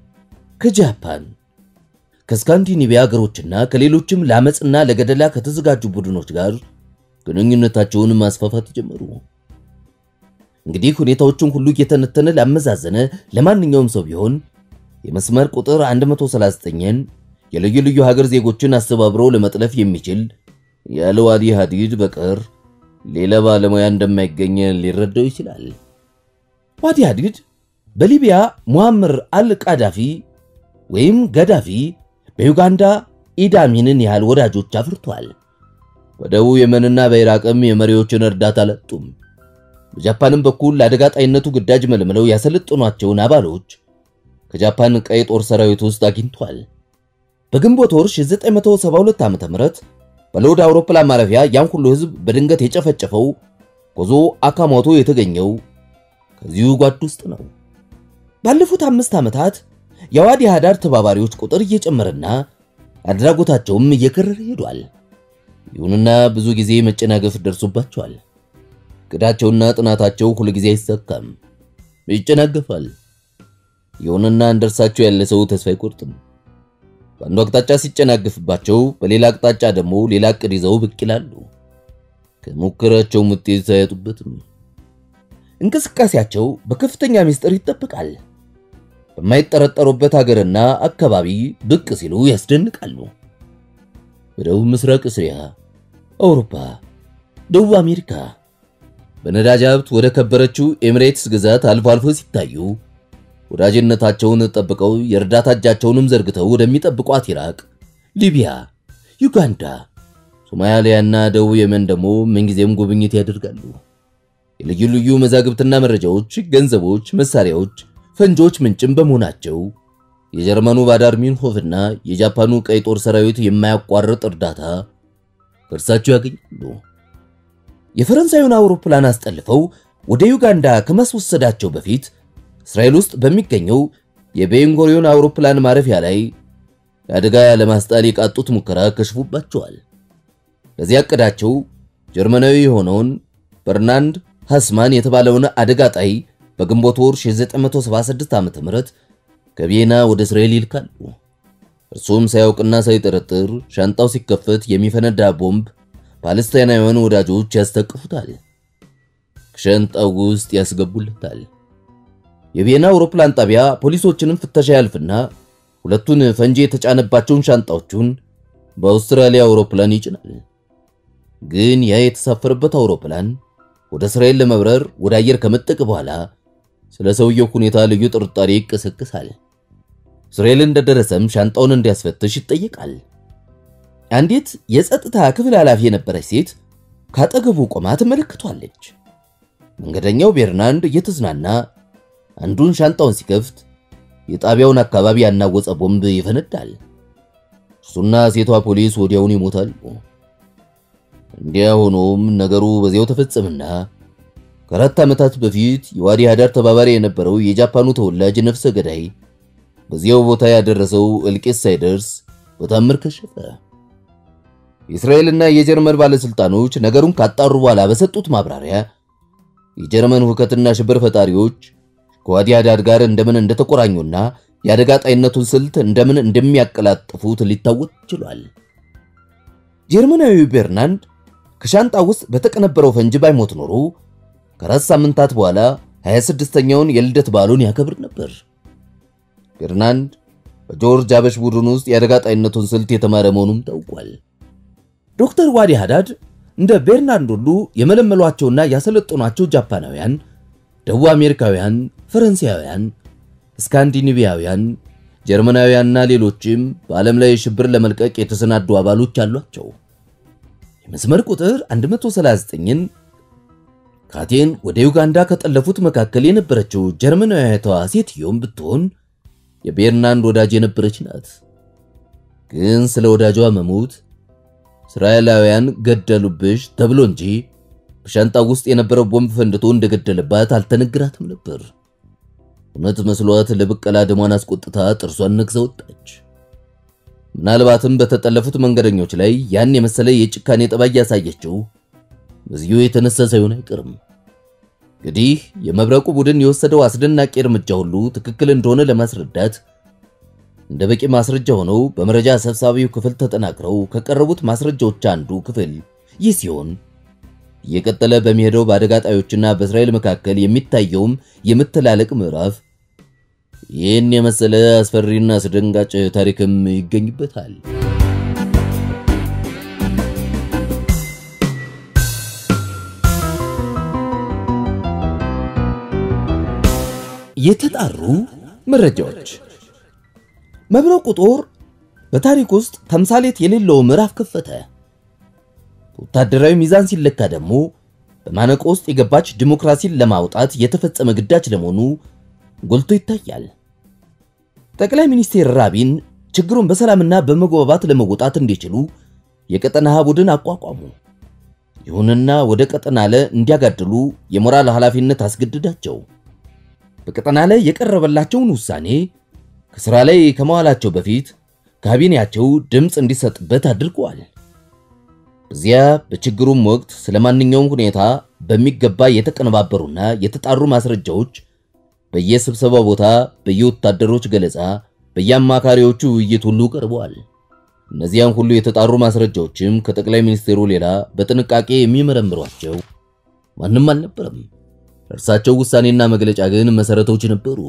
ከጃፓን፣ ከስካንዲኔቪያ ሀገሮችና ከሌሎችም ለአመፅና ለገደላ ከተዘጋጁ ቡድኖች ጋር ግንኙነታቸውን ማስፋፋት ጀመሩ። እንግዲህ ሁኔታዎችን ሁሉ እየተነተነ ላመዛዘነ ለማንኛውም ሰው ቢሆን የመስመር ቁጥር 139ን የልዩ ልዩ ሀገር ዜጎችን አስተባብሮ ለመጥለፍ የሚችል ያለ ዋዲ ሃዲድ በቀር ሌላ ባለሙያ እንደማይገኝ ሊረዳው ይችላል። ዋዲ ሃዲድ በሊቢያ ሙአምር አል ቃዳፊ ወይም ገዳፊ፣ በዩጋንዳ ኢዳሚንን ያህል ወዳጆች አፍርቷል። በደቡብ የመንና በኢራቅም የመሪዎችን እርዳታ አላጡም። በጃፓንም በኩል ለአደጋ ጣይነቱ ግዳጅ መልምለው ያሰለጥኗቸውን አባሎች ከጃፓን ቀይ ጦር ሰራዊት ውስጥ አግኝቷል። በግንቦት ወር 1972 ዓ.ም በሎድ አውሮፕላን ማረፊያ ያን ሁሉ ሕዝብ በድንገት የጨፈጨፈው ኮዞ አካሞቶ የተገኘው ከዚሁ ጓድ ውስጥ ነው። ባለፉት አምስት ዓመታት የዋዲ ሃዳድ ተባባሪዎች ቁጥር እየጨመረና አድራጎታቸውም እየከረረ ሄዷል። ይሁንና ብዙ ጊዜ መጨናገፍ ደርሶባቸዋል። ቅዳቸውና ጥናታቸው ሁል ጊዜ አይሳካም፣ ይጨናገፋል። ይሁንና እንደርሳቸው ያለ ሰው ተስፋ አይቆርጥም። በአንዱ አቅጣጫ ሲጨናግፍባቸው፣ በሌላ አቅጣጫ ደግሞ ሌላ ዕቅድ ይዘው ብቅ ይላሉ። ከሙከራቸውም ውጤት አያጡበትም። እንቅስቃሴያቸው በከፍተኛ ምስጢር ይጠበቃል። በማይጠረጠሩበት ሀገርና አካባቢ ብቅ ሲሉ ያስደንቃሉ። በደቡብ ምስራቅ እስያ፣ አውሮፓ፣ ደቡብ አሜሪካ በነዳጅ ሀብት ወደ ከበረችው ኤሚሬትስ ግዛት አልፎ አልፎ ሲታዩ ወዳጅነታቸውን ጠብቀው የእርዳታ እጃቸውንም ዘርግተው ወደሚጠብቋት ኢራቅ፣ ሊቢያ፣ ዩጋንዳ፣ ሶማሊያና ደቡብ የመን ደግሞ ምንጊዜም ጉብኝት ያደርጋሉ። የልዩ ልዩ መዛግብትና መረጃዎች፣ ገንዘቦች፣ መሳሪያዎች፣ ፈንጆች ምንጭም በመሆናቸው የጀርመኑ ባዳር ሚንሆፍና የጃፓኑ ቀይ ጦር ሰራዊት የማያቋርጥ እርዳታ ከእርሳቸው ያገኛሉ። የፈረንሳዩን አውሮፕላን አስጠልፈው ወደ ዩጋንዳ ከማስወሰዳቸው በፊት እስራኤል ውስጥ በሚገኘው የቤንጎሪዮን አውሮፕላን ማረፊያ ላይ አደጋ ለማስጣል የቃጡት ሙከራ ከሽፉባቸዋል። ለዚያ ዕቅዳቸው ጀርመናዊ የሆነውን በርናንድ ሃስማን የተባለውን አደጋ ጣይ በግንቦት ወር 1976 ዓ.ም ከቪየና ወደ እስራኤል ይልካሉ። እርሱም ሳያውቅና ሳይጠረጥር ሻንጣው ሲከፈት የሚፈነዳ ቦምብ ፓለስታይናውያን ወዳጆች ያስታቅፉታል፣ ከሻንጣው ውስጥ ያስገቡለታል። የቪየና አውሮፕላን ጣቢያ ፖሊሶችንም ፍተሻ ያልፍና ሁለቱን ፈንጂ የተጫነባቸውን ሻንጣዎቹን በአውስትራሊያ አውሮፕላን ይጭናል። ግን ያ የተሳፈረበት አውሮፕላን ወደ እስራኤል ለመብረር ወደ አየር ከመጠቅ በኋላ ስለ ሰውየው ሁኔታ ልዩ ጥርጣሬ ይቀሰቅሳል። እስራኤል እንደደረሰም ሻንጣውን እንዲያስፈትሽ ይጠየቃል። አንዲት የጸጥታ ክፍል ኃላፊ የነበረች ሴት ካጠገቡ ቆማ ትመለከቷለች። መንገደኛው ቤርናንድ እየተዝናና አንዱን ሻንጣውን ሲከፍት የጣቢያውን አካባቢ ያናወጸ ቦምብ ይፈነዳል። እርሱና ሴቷ ፖሊስ ወዲያውን ይሞታሉ። እንዲያ ሆኖም ነገሩ በዚያው ተፈጸመና ከአራት ዓመታት በፊት የዋዲ ሃዳር ተባባሪ የነበረው የጃፓኑ ተወላጅ ነፍሰ ገዳይ በዚያው ቦታ ያደረሰው እልቂት ሳይደርስ በታምር ከሸፈ። የእስራኤልና የጀርመን ባለስልጣኖች ነገሩን ካጣሩ በኋላ በሰጡት ማብራሪያ የጀርመን ሁከትና ሽብር ፈጣሪዎች ከዋዲ ሃዳር ጋር እንደምን እንደተቆራኙና የአደጋ ጣይነቱን ስልት እንደምን እንደሚያቀላጥፉት ሊታወቅ ችሏል። ጀርመናዊው ቤርናንድ ከሻንጣ ውስጥ በተቀነበረው ፈንጂ ባይሞት ኖሮ ከአራት ሳምንታት በኋላ 26ኛውን የልደት በዓሉን ያከብር ነበር። ቤርናንድ በጆርጅ አበሽ ቡድን ውስጥ የአደጋ ጣይነቱን ስልት የተማረ መሆኑም ታውቋል። ዶክተር ዋዲ ሃዳድ እንደ ቤርናንድ ሁሉ የመለመሏቸውና ያሰለጠኗቸው ጃፓናውያን፣ ደቡብ አሜሪካውያን፣ ፈረንሳያውያን፣ ስካንዲኔቪያውያን፣ ጀርመናውያንና ሌሎችም በዓለም ላይ ሽብር ለመልቀቅ የተሰናዱ አባሎች አሏቸው። የመስመር ቁጥር 139ን ካቴን ወደ ዩጋንዳ ከጠለፉት መካከል የነበረችው ጀርመናዊቷ ሴትዮም ብትሆን የቤርናንድ ወዳጅ የነበረች ናት። ግን ስለ ወዳጇ መሞት እስራኤላውያን ገደሉብሽ ተብሎ እንጂ በሻንጣው ውስጥ የነበረው ቦምብ ፈንድቶ እንደገደለባት አልተነግራትም ነበር። እውነት መስሏት ለብቀላ ደሟን አስቆጥታ ጥርሷን ነግዛ ወጣች። ምናልባትም በተጠለፉት መንገደኞች ላይ ያን የመሰለ የጭካኔ ጠባይ ያሳየችው በዚሁ የተነሳ ሳይሆን አይቀርም። እንግዲህ የመብረቁ ቡድን የወሰደው አስደናቂ እርምጃ ሁሉ ትክክል እንደሆነ ለማስረዳት እንደ በቂ ማስረጃ ሆነው በመረጃ ሰብሳቢው ክፍል ተጠናክረው ከቀረቡት ማስረጃዎች አንዱ ክፍል ይህ ሲሆን እየቀጠለ በሚሄደው በአደጋ ጣዮችና በእስራኤል መካከል የሚታየውም የመተላለቅ ምዕራፍ ይህን የመሰለ አስፈሪና አስደንጋጭ ታሪክም ይገኝበታል። የተጣሩ መረጃዎች መብረቁ ጦር በታሪክ ውስጥ ተምሳሌት የሌለው ምዕራፍ ከፈተ። ወታደራዊ ሚዛን ሲለካ ደግሞ በማነቆ ውስጥ የገባች ዲሞክራሲን ለማውጣት የተፈጸመ ግዳጅ ለመሆኑ ጎልቶ ይታያል። ጠቅላይ ሚኒስትር ራቢን ችግሩን በሰላምና በመግባባት ለመወጣት እንዲችሉ የቀጠና ቡድን አቋቋሙ። ይሁንና ወደ ቀጠና ለ እንዲያጋድሉ የሞራል ኃላፊነት አስገድዳቸው። በቀጠና ላይ የቀረበላቸውን ውሳኔ ከሥራ ላይ ከመዋላቸው በፊት ካቢኔያቸው ድምፅ እንዲሰጥበት አድርገዋል። በዚያ በችግሩም ወቅት ስለ ማንኛውም ሁኔታ በሚገባ የተቀነባበሩና የተጣሩ ማስረጃዎች በየስብሰባው ቦታ በየወታደሮች ገለጻ በየአማካሪዎቹ ውይይት ሁሉ ቀርበዋል። እነዚያን ሁሉ የተጣሩ ማስረጃዎችም ከጠቅላይ ሚኒስትሩ ሌላ በጥንቃቄ የሚመረምሯቸው ማንም አልነበረም። እርሳቸው ውሳኔና መግለጫ ግን መሰረቶች ነበሩ።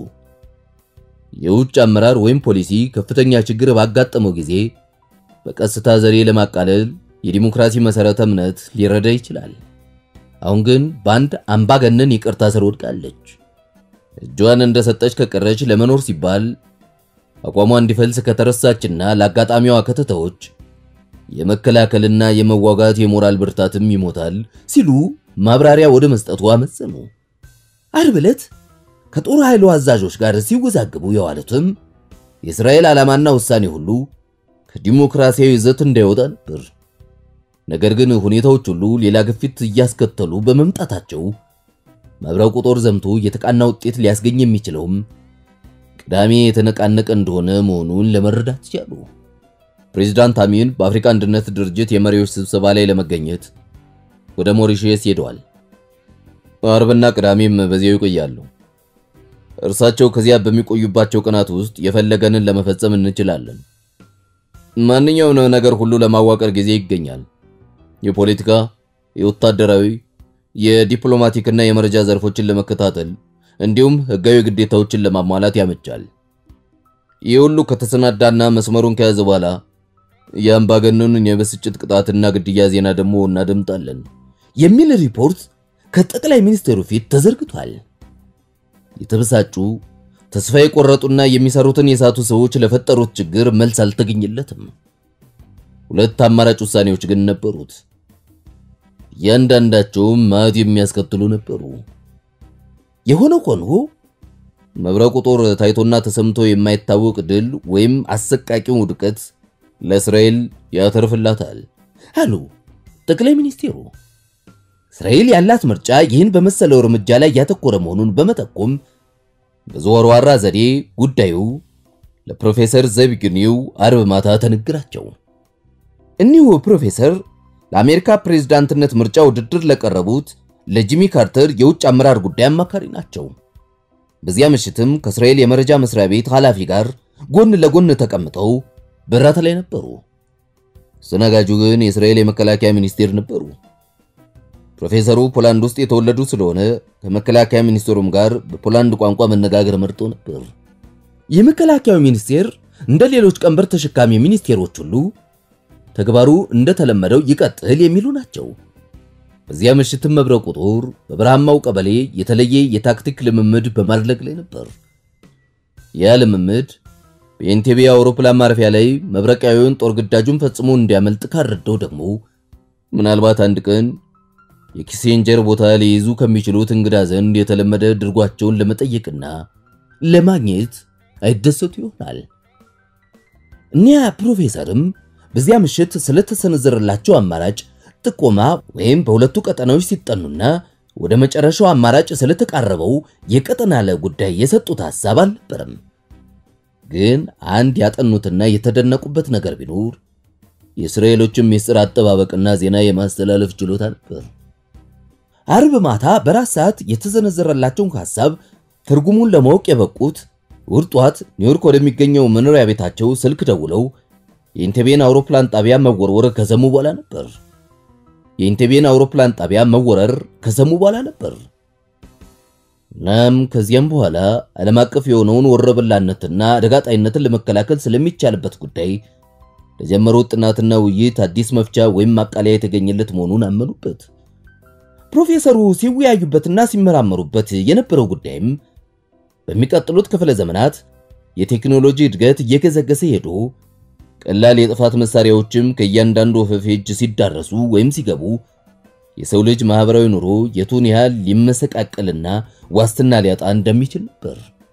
የውጭ አመራር ወይም ፖሊሲ ከፍተኛ ችግር ባጋጠመው ጊዜ በቀስታ ዘዴ ለማቃለል የዲሞክራሲ መሰረተ እምነት ሊረዳ ይችላል። አሁን ግን በአንድ አምባገነን ይቅርታ ስር ወድቃለች። እጇን እንደሰጠች ከቀረች ለመኖር ሲባል አቋሟ እንዲፈልስ ከተረሳችና ለአጋጣሚዋ ከተተዎች የመከላከልና የመዋጋት የሞራል ብርታትም ይሞታል ሲሉ ማብራሪያ ወደ መስጠቱ አመጸኑ። ዓርብ ዕለት ከጦር ኃይሉ አዛዦች ጋር ሲወዛገቡ የዋሉትም የእስራኤል ዓላማና ውሳኔ ሁሉ ከዲሞክራሲያዊ ይዘት እንዳይወጣ ነበር። ነገር ግን ሁኔታዎች ሁሉ ሌላ ግፊት እያስከተሉ በመምጣታቸው መብረቁ ጦር ዘምቶ የተቃና ውጤት ሊያስገኝ የሚችለውም ቅዳሜ የተነቃነቀ እንደሆነ መሆኑን ለመረዳት ቻሉ። ፕሬዝዳንት አሚን በአፍሪካ አንድነት ድርጅት የመሪዎች ስብሰባ ላይ ለመገኘት ወደ ሞሪሼስ ሄደዋል። አርብና ቅዳሜም በዚያው ይቆያሉ። እርሳቸው ከዚያ በሚቆዩባቸው ቀናት ውስጥ የፈለገንን ለመፈጸም እንችላለን። ማንኛውንም ነገር ሁሉ ለማዋቀር ጊዜ ይገኛል። የፖለቲካ፣ የወታደራዊ፣ የዲፕሎማቲክና የመረጃ ዘርፎችን ለመከታተል እንዲሁም ሕጋዊ ግዴታዎችን ለማሟላት ያመቻል። ይህ ሁሉ ከተሰናዳና መስመሩን ከያዘ በኋላ የአምባገነኑን የብስጭት ቅጣትና ግድያ ዜና ደግሞ እናደምጣለን የሚል ሪፖርት ከጠቅላይ ሚኒስትሩ ፊት ተዘርግቷል። የተበሳጩ ተስፋ የቆረጡና የሚሰሩትን የሳቱ ሰዎች ለፈጠሩት ችግር መልስ አልተገኘለትም። ሁለት አማራጭ ውሳኔዎች ግን ነበሩት። እያንዳንዳቸውም ማት የሚያስከትሉ ነበሩ። የሆነ ሆኖ መብረቁ ጦር ታይቶና ተሰምቶ የማይታወቅ ድል ወይም አሰቃቂው ውድቀት ለእስራኤል ያተርፍላታል አሉ ጠቅላይ ሚኒስቴሩ። እስራኤል ያላት ምርጫ ይህን በመሰለው እርምጃ ላይ ያተኮረ መሆኑን በመጠቆም በዘወርዋራ ዘዴ ጉዳዩ ለፕሮፌሰር ዘቢግኒው አርብ ማታ ተነግራቸው። እኒሁ ፕሮፌሰር ለአሜሪካ ፕሬዝዳንትነት ምርጫ ውድድር ለቀረቡት ለጂሚ ካርተር የውጭ አመራር ጉዳይ አማካሪ ናቸው። በዚያ ምሽትም ከእስራኤል የመረጃ መስሪያ ቤት ኃላፊ ጋር ጎን ለጎን ተቀምጠው በራት ላይ ነበሩ። አስተናጋጁ ግን የእስራኤል የመከላከያ ሚኒስቴር ነበሩ። ፕሮፌሰሩ ፖላንድ ውስጥ የተወለዱ ስለሆነ ከመከላከያ ሚኒስቴሩም ጋር በፖላንድ ቋንቋ መነጋገር መርጦ ነበር። የመከላከያው ሚኒስቴር እንደ ሌሎች ቀንበር ተሸካሚ ሚኒስቴሮች ሁሉ ተግባሩ እንደተለመደው ይቀጥል የሚሉ ናቸው። በዚያ ምሽትም መብረቁ ጦር በበረሃማው ቀበሌ የተለየ የታክቲክ ልምምድ በማድረግ ላይ ነበር። ያ ልምምድ በኤንቴቤ አውሮፕላን ማረፊያ ላይ መብረቃዊውን ጦር ግዳጁን ፈጽሞ እንዲያመልጥ ካረደው ደግሞ ምናልባት አንድ ቀን የኪሴንጀር ቦታ ሊይዙ ከሚችሉት እንግዳ ዘንድ የተለመደ ድርጓቸውን ለመጠየቅና ለማግኘት አይደሰቱ ይሆናል። እኒያ ፕሮፌሰርም በዚያ ምሽት ስለተሰነዘረላቸው አማራጭ ጥቆማ ወይም በሁለቱ ቀጠናዎች ሲጠኑና ወደ መጨረሻው አማራጭ ስለተቃረበው የቀጠና ለ ጉዳይ የሰጡት ሐሳብ አልነበረም። ግን አንድ ያጠኑትና የተደነቁበት ነገር ቢኖር የእስራኤሎችን ምስጢር አጠባበቅና ዜና የማስተላለፍ ችሎታ ነበር። አርብ ማታ በራት ሰዓት የተዘነዘረላቸውን ሐሳብ ትርጉሙን ለማወቅ የበቁት እሑድ ጠዋት ኒውዮርክ ወደሚገኘው መኖሪያ ቤታቸው ስልክ ደውለው የኢንቴቤን አውሮፕላን ጣቢያ መወርወር ከሰሙ በኋላ ነበር። የኢንቴቤን አውሮፕላን ጣቢያ መወረር ከሰሙ በኋላ ነበር። እናም ከዚያም በኋላ ዓለም አቀፍ የሆነውን ወረበላነትና አደጋ ጣይነትን ለመከላከል ስለሚቻልበት ጉዳይ ለጀመሩት ጥናትና ውይይት አዲስ መፍቻ ወይም ማቃለያ የተገኘለት መሆኑን አመኑበት። ፕሮፌሰሩ ሲወያዩበትና ሲመራመሩበት የነበረው ጉዳይም በሚቀጥሉት ክፍለ ዘመናት የቴክኖሎጂ እድገት እየገዘገሰ ሄዶ ቀላል የጥፋት መሳሪያዎችም ከእያንዳንዱ ወፈፌ እጅ ሲዳረሱ ወይም ሲገቡ የሰው ልጅ ማህበራዊ ኑሮ የቱን ያህል ሊመሰቃቀልና ዋስትና ሊያጣ እንደሚችል ነበር።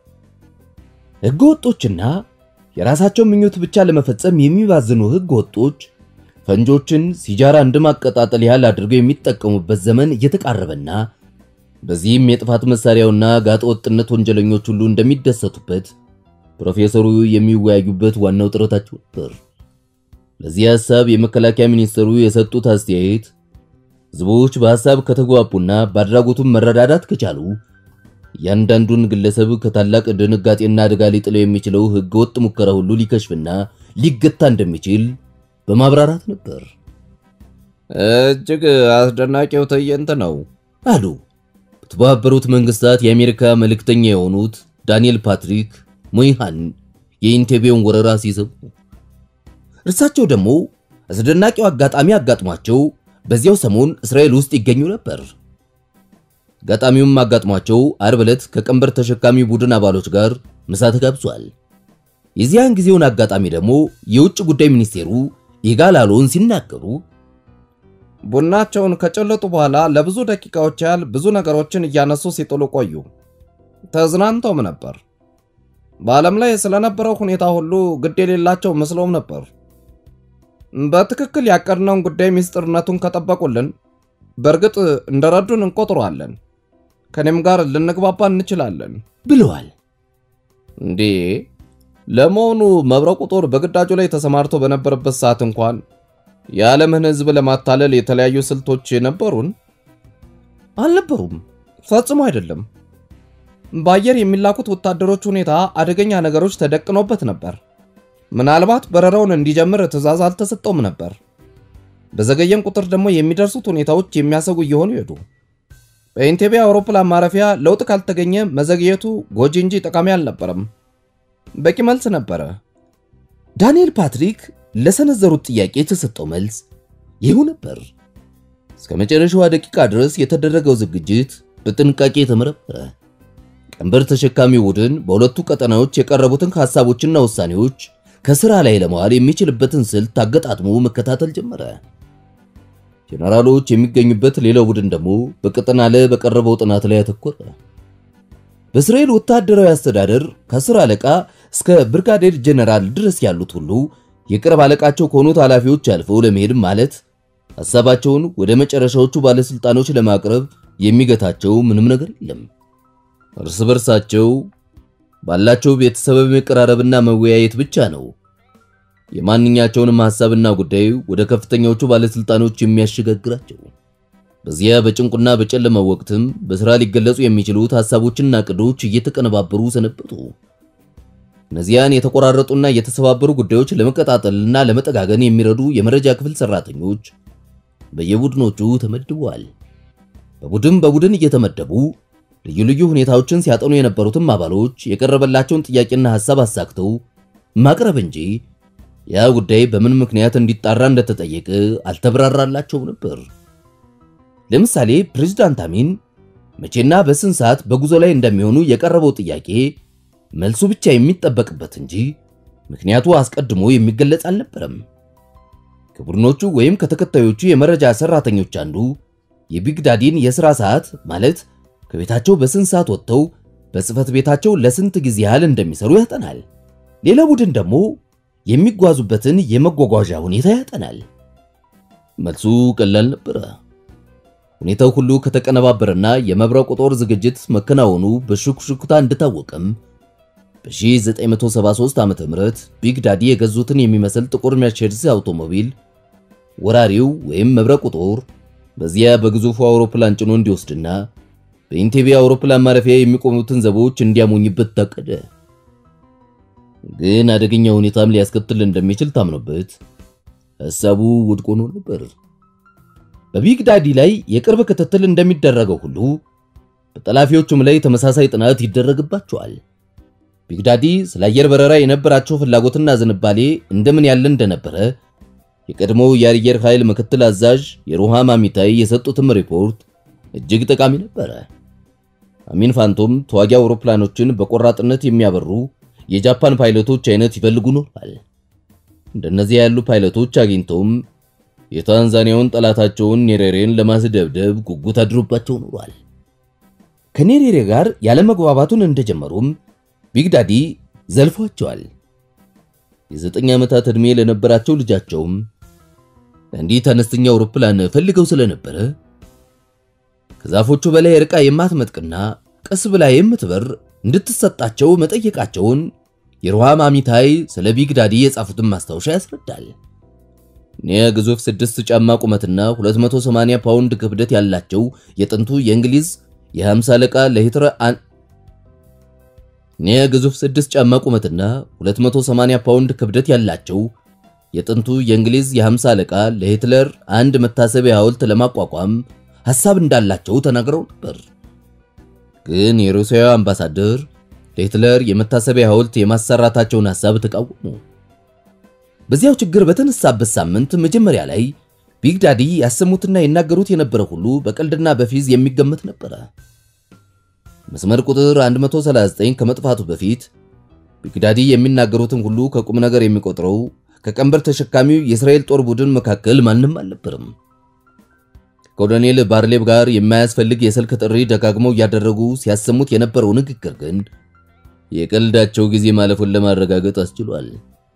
ሕገ ወጦችና የራሳቸውን ምኞት ብቻ ለመፈጸም የሚባዝኑ ሕገ ወጦች ፈንጆችን ሲጃራ እንደማቀጣጠል ያህል አድርገው የሚጠቀሙበት ዘመን እየተቃረበና በዚህም የጥፋት መሳሪያውና ጋጠ ወጥነት ወንጀለኞች ሁሉ እንደሚደሰቱበት ፕሮፌሰሩ የሚወያዩበት ዋናው ጥረታቸው ነበር። ለዚህ ሐሳብ የመከላከያ ሚኒስትሩ የሰጡት አስተያየት ህዝቦች በሐሳብ ከተግባቡና በአድራጎቱም መረዳዳት ከቻሉ እያንዳንዱን ግለሰብ ከታላቅ ድንጋጤና አደጋ ሊጥለው የሚችለው ህገወጥ ሙከራ ሁሉ ሊከሽፍና ሊገታ እንደሚችል በማብራራት ነበር። እጅግ አስደናቂው ትዕይንት ነው አሉ በተባበሩት መንግስታት የአሜሪካ መልእክተኛ የሆኑት ዳንኤል ፓትሪክ ሞይሃን የኢንቴቤውን ወረራ ሲሰሙ። እርሳቸው ደግሞ አስደናቂው አጋጣሚ አጋጥሟቸው በዚያው ሰሞን እስራኤል ውስጥ ይገኙ ነበር። አጋጣሚውም አጋጥሟቸው አርብ ዕለት ከቀንበር ተሸካሚ ቡድን አባሎች ጋር ምሳ ተጋብዟል። የዚያን ጊዜውን አጋጣሚ ደግሞ የውጭ ጉዳይ ሚኒስቴሩ ይጋል አሎን ሲናገሩ ቡናቸውን ከጨለጡ በኋላ ለብዙ ደቂቃዎች ያህል ብዙ ነገሮችን እያነሱ ሲጥሉ ቆዩ። ተዝናንተውም ነበር። በዓለም ላይ ስለነበረው ሁኔታ ሁሉ ግድ የሌላቸው መስሎም ነበር። በትክክል ያቀድነውን ጉዳይ ምስጢርነቱን ከጠበቁልን በእርግጥ እንደረዱን እንቆጥረዋለን። ከኔም ጋር ልንግባባ እንችላለን ብለዋል። እንዴ ለመሆኑ መብረቁ ጦር በግዳጁ ላይ ተሰማርቶ በነበረበት ሰዓት እንኳን የዓለምን ሕዝብ ለማታለል የተለያዩ ስልቶች ነበሩን? አልነበሩም። ፈጽሞ አይደለም። በአየር የሚላኩት ወታደሮች ሁኔታ አደገኛ ነገሮች ተደቅኖበት ነበር። ምናልባት በረራውን እንዲጀምር ትዕዛዝ አልተሰጠውም ነበር። በዘገየም ቁጥር ደግሞ የሚደርሱት ሁኔታዎች የሚያሰጉ እየሆኑ ሄዱ። በኢንቴቤ አውሮፕላን ማረፊያ ለውጥ ካልተገኘ መዘግየቱ ጎጂ እንጂ ጠቃሚ አልነበረም። በቂ መልስ ነበረ። ዳንኤል ፓትሪክ ለሰነዘሩት ጥያቄ የተሰጠው መልስ ይኸው ነበር። እስከ መጨረሻዋ ደቂቃ ድረስ የተደረገው ዝግጅት በጥንቃቄ የተመረመረ፣ ቀንበር ተሸካሚ ቡድን በሁለቱ ቀጠናዎች የቀረቡትን ሐሳቦችና ውሳኔዎች ከሥራ ላይ ለመዋል የሚችልበትን ስልት አገጣጥሞ መከታተል ጀመረ። ጄኔራሎች የሚገኙበት ሌላው ቡድን ደግሞ በቀጠና ላይ በቀረበው ጥናት ላይ ያተኮረ። በእስራኤል ወታደራዊ አስተዳደር ከአስር አለቃ እስከ ብርጋዴር ጄኔራል ድረስ ያሉት ሁሉ የቅርብ አለቃቸው ከሆኑት ኃላፊዎች አልፈው ለመሄድ ማለት ሐሳባቸውን ወደ መጨረሻዎቹ ባለስልጣኖች ለማቅረብ የሚገታቸው ምንም ነገር የለም። እርስ በርሳቸው ባላቸው ቤተሰባዊ መቀራረብና መወያየት ብቻ ነው የማንኛቸውንም ሐሳብና ጉዳይ ወደ ከፍተኛዎቹ ባለስልጣኖች የሚያሸጋግራቸው። በዚያ በጭንቁና በጨለመው ወቅትም በሥራ ሊገለጹ የሚችሉት ሐሳቦችና ዕቅዶች እየተቀነባበሩ ሰነበቱ። እነዚያን የተቆራረጡና የተሰባበሩ ጉዳዮች ለመቀጣጠልና ለመጠጋገን የሚረዱ የመረጃ ክፍል ሰራተኞች በየቡድኖቹ ተመድበዋል። በቡድን በቡድን እየተመደቡ ልዩ ልዩ ሁኔታዎችን ሲያጠኑ የነበሩትም አባሎች የቀረበላቸውን ጥያቄና ሐሳብ አሳክተው ማቅረብ እንጂ ያ ጉዳይ በምን ምክንያት እንዲጣራ እንደተጠየቀ አልተብራራላቸውም ነበር። ለምሳሌ ፕሬዝዳንት አሚን መቼና በስንት ሰዓት በጉዞ ላይ እንደሚሆኑ የቀረበው ጥያቄ መልሱ ብቻ የሚጠበቅበት እንጂ ምክንያቱ አስቀድሞ የሚገለጽ አልነበረም። ከቡድኖቹ ወይም ከተከታዮቹ የመረጃ ሰራተኞች አንዱ የቢግዳዲን የሥራ ሰዓት ማለት ከቤታቸው በስንት ሰዓት ወጥተው በጽህፈት ቤታቸው ለስንት ጊዜ ያህል እንደሚሰሩ ያጠናል። ሌላ ቡድን ደግሞ የሚጓዙበትን የመጓጓዣ ሁኔታ ያጠናል። መልሱ ቀላል ነበረ። ሁኔታው ሁሉ ከተቀነባበረና የመብረቁ ጦር ዝግጅት መከናወኑ በሹክሹክታ እንደታወቀም በ1973 ዓ.ም ቢግ ዳዲ የገዙትን የሚመስል ጥቁር ሜርሴዲስ አውቶሞቢል ወራሪው ወይም መብረቁ ጦር በዚያ በግዙፉ አውሮፕላን ጭኖ እንዲወስድና በኢንቴቤ አውሮፕላን ማረፊያ የሚቆሙትን ዘቦች እንዲያሞኝበት ታቀደ። ግን አደገኛ ሁኔታም ሊያስከትል እንደሚችል ታምኖበት ሐሳቡ ውድቅ ሆኖ ነበር። በቢግ ዳዲ ላይ የቅርብ ክትትል እንደሚደረገው ሁሉ በጠላፊዎቹም ላይ ተመሳሳይ ጥናት ይደረግባቸዋል። ቢግ ዳዲ ስለ አየር በረራ የነበራቸው ፍላጎትና ዝንባሌ እንደምን ያለ እንደነበረ የቀድሞው የአየር ኃይል ምክትል አዛዥ የሩሃም አሚታይ የሰጡትም ሪፖርት እጅግ ጠቃሚ ነበረ። አሚን ፋንቶም ተዋጊ አውሮፕላኖችን በቆራጥነት የሚያበሩ የጃፓን ፓይለቶች አይነት ይፈልጉ ኖሯል። እንደነዚህ ያሉ ፓይለቶች አግኝተውም የታንዛኒያውን ጠላታቸውን ኔሬሬን ለማስደብደብ ጉጉት አድሮባቸው ኖሯል። ከኔሬሬ ጋር ያለመግባባቱን እንደጀመሩም ቢግዳዲ ዘልፏቸዋል። የዘጠኝ ዓመታት ዕድሜ ለነበራቸው ልጃቸውም እንዲህ አነስተኛ አውሮፕላን ፈልገው ስለነበረ ከዛፎቹ በላይ ርቃ የማትመጥቅና ቀስ ብላ የምትበር እንድትሰጣቸው መጠየቃቸውን የሩሃም አሚታይ ስለ ቢግ ዳዲ የጻፉትን ማስታወሻ ያስረዳል። እኒያ ግዙፍ ስድስት ጫማ ቁመትና 280 ፓውንድ ክብደት ያላቸው የጥንቱ የእንግሊዝ የ50 አለቃ ለሂትለር እኒያ ግዙፍ ስድስት ጫማ ቁመትና 280 ፓውንድ ክብደት ያላቸው የጥንቱ የእንግሊዝ የ50 አለቃ ለሂትለር አንድ መታሰቢያ ሐውልት ለማቋቋም ሐሳብ እንዳላቸው ተናግረው ነበር። ግን የሩሲያው አምባሳደር ለሂትለር የመታሰቢያ ሐውልት የማሰራታቸውን ሐሳብ ተቃወሙ። በዚያው ችግር በተነሳበት ሳምንት መጀመሪያ ላይ ቢግ ዳዲ ያሰሙትና ይናገሩት የነበረ ሁሉ በቀልድና በፊዝ የሚገመት ነበረ። መስመር ቁጥር 139 ከመጥፋቱ በፊት ቢግ ዳዲ የሚናገሩትን ሁሉ ከቁም ነገር የሚቆጥረው ከቀንበር ተሸካሚው የእስራኤል ጦር ቡድን መካከል ማንም አልነበርም። ከኮሎኔል ባርሌቭ ጋር የማያስፈልግ የስልክ ጥሪ ደጋግመው እያደረጉ ሲያሰሙት የነበረው ንግግር ግን የቀልዳቸው ጊዜ ማለፉን ለማረጋገጥ አስችሏል።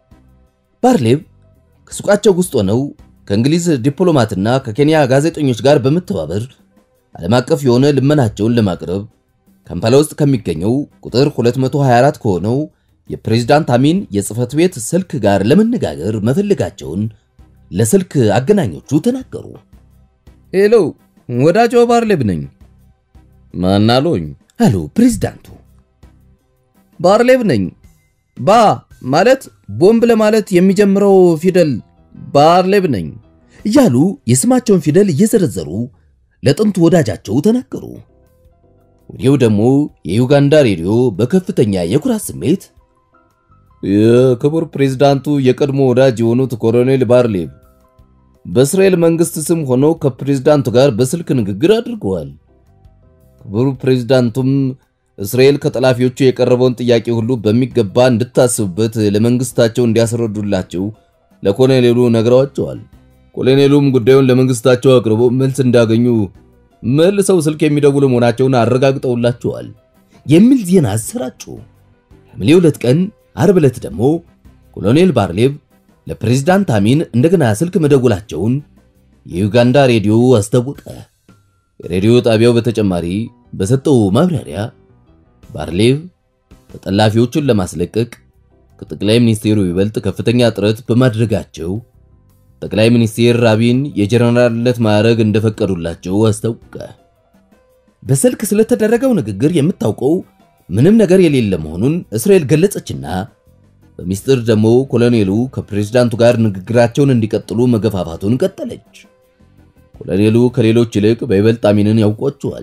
ባርሌቭ ከሱቃቸው ውስጥ ሆነው ከእንግሊዝ ዲፕሎማትና ከኬንያ ጋዜጠኞች ጋር በመተባበር ዓለም አቀፍ የሆነ ልመናቸውን ለማቅረብ ካምፓላ ውስጥ ከሚገኘው ቁጥር 224 ከሆነው የፕሬዝዳንት አሚን የጽህፈት ቤት ስልክ ጋር ለመነጋገር መፈለጋቸውን ለስልክ አገናኞቹ ተናገሩ። ሄሎ፣ ወዳጆ ባርሌቭ ነኝ። ማን አሉኝ? አሉ ፕሬዝዳንቱ። ባርሌቭ ነኝ። ባ ማለት ቦምብ ለማለት የሚጀምረው ፊደል ባርሌቭ ነኝ እያሉ የስማቸውን ፊደል እየዘረዘሩ ለጥንቱ ወዳጃቸው ተናገሩ። ወዲያው ደግሞ የዩጋንዳ ሬዲዮ በከፍተኛ የኩራት ስሜት የክቡር ፕሬዝዳንቱ የቀድሞ ወዳጅ የሆኑት ኮሎኔል ባርሌቭ በእስራኤል መንግስት ስም ሆነው ከፕሬዝዳንቱ ጋር በስልክ ንግግር አድርገዋል። ክቡር ፕሬዝዳንቱም እስራኤል ከጠላፊዎቹ የቀረበውን ጥያቄ ሁሉ በሚገባ እንድታስብበት ለመንግስታቸው እንዲያስረዱላቸው ለኮሎኔሉ ነግረዋቸዋል። ኮሎኔሉም ጉዳዩን ለመንግስታቸው አቅርቦ መልስ እንዳገኙ መልሰው ስልክ የሚደውሉ መሆናቸውን አረጋግጠውላቸዋል የሚል ዜና አሰራጩ። ሐምሌ ሁለት ቀን አርብ ዕለት ደግሞ ኮሎኔል ባርሌቭ ለፕሬዝዳንት አሚን እንደገና ስልክ መደወላቸውን የዩጋንዳ ሬዲዮ አስታወቀ። የሬዲዮ ጣቢያው በተጨማሪ በሰጠው ማብራሪያ ባርሌቭ ተጠላፊዎቹን ለማስለቀቅ ከጠቅላይ ሚኒስቴሩ ይበልጥ ከፍተኛ ጥረት በማድረጋቸው ጠቅላይ ሚኒስቴር አቢን የጀነራልነት ማዕረግ እንደፈቀዱላቸው አስታወቀ። በስልክ ስለተደረገው ንግግር የምታውቀው ምንም ነገር የሌለ መሆኑን እስራኤል ገለጸችና በሚስጥር ደግሞ ኮሎኔሉ ከፕሬዝዳንቱ ጋር ንግግራቸውን እንዲቀጥሉ መገፋፋቱን ቀጠለች። ኮሎኔሉ ከሌሎች ይልቅ በይበልጥ አሚንን ያውቋቸዋል።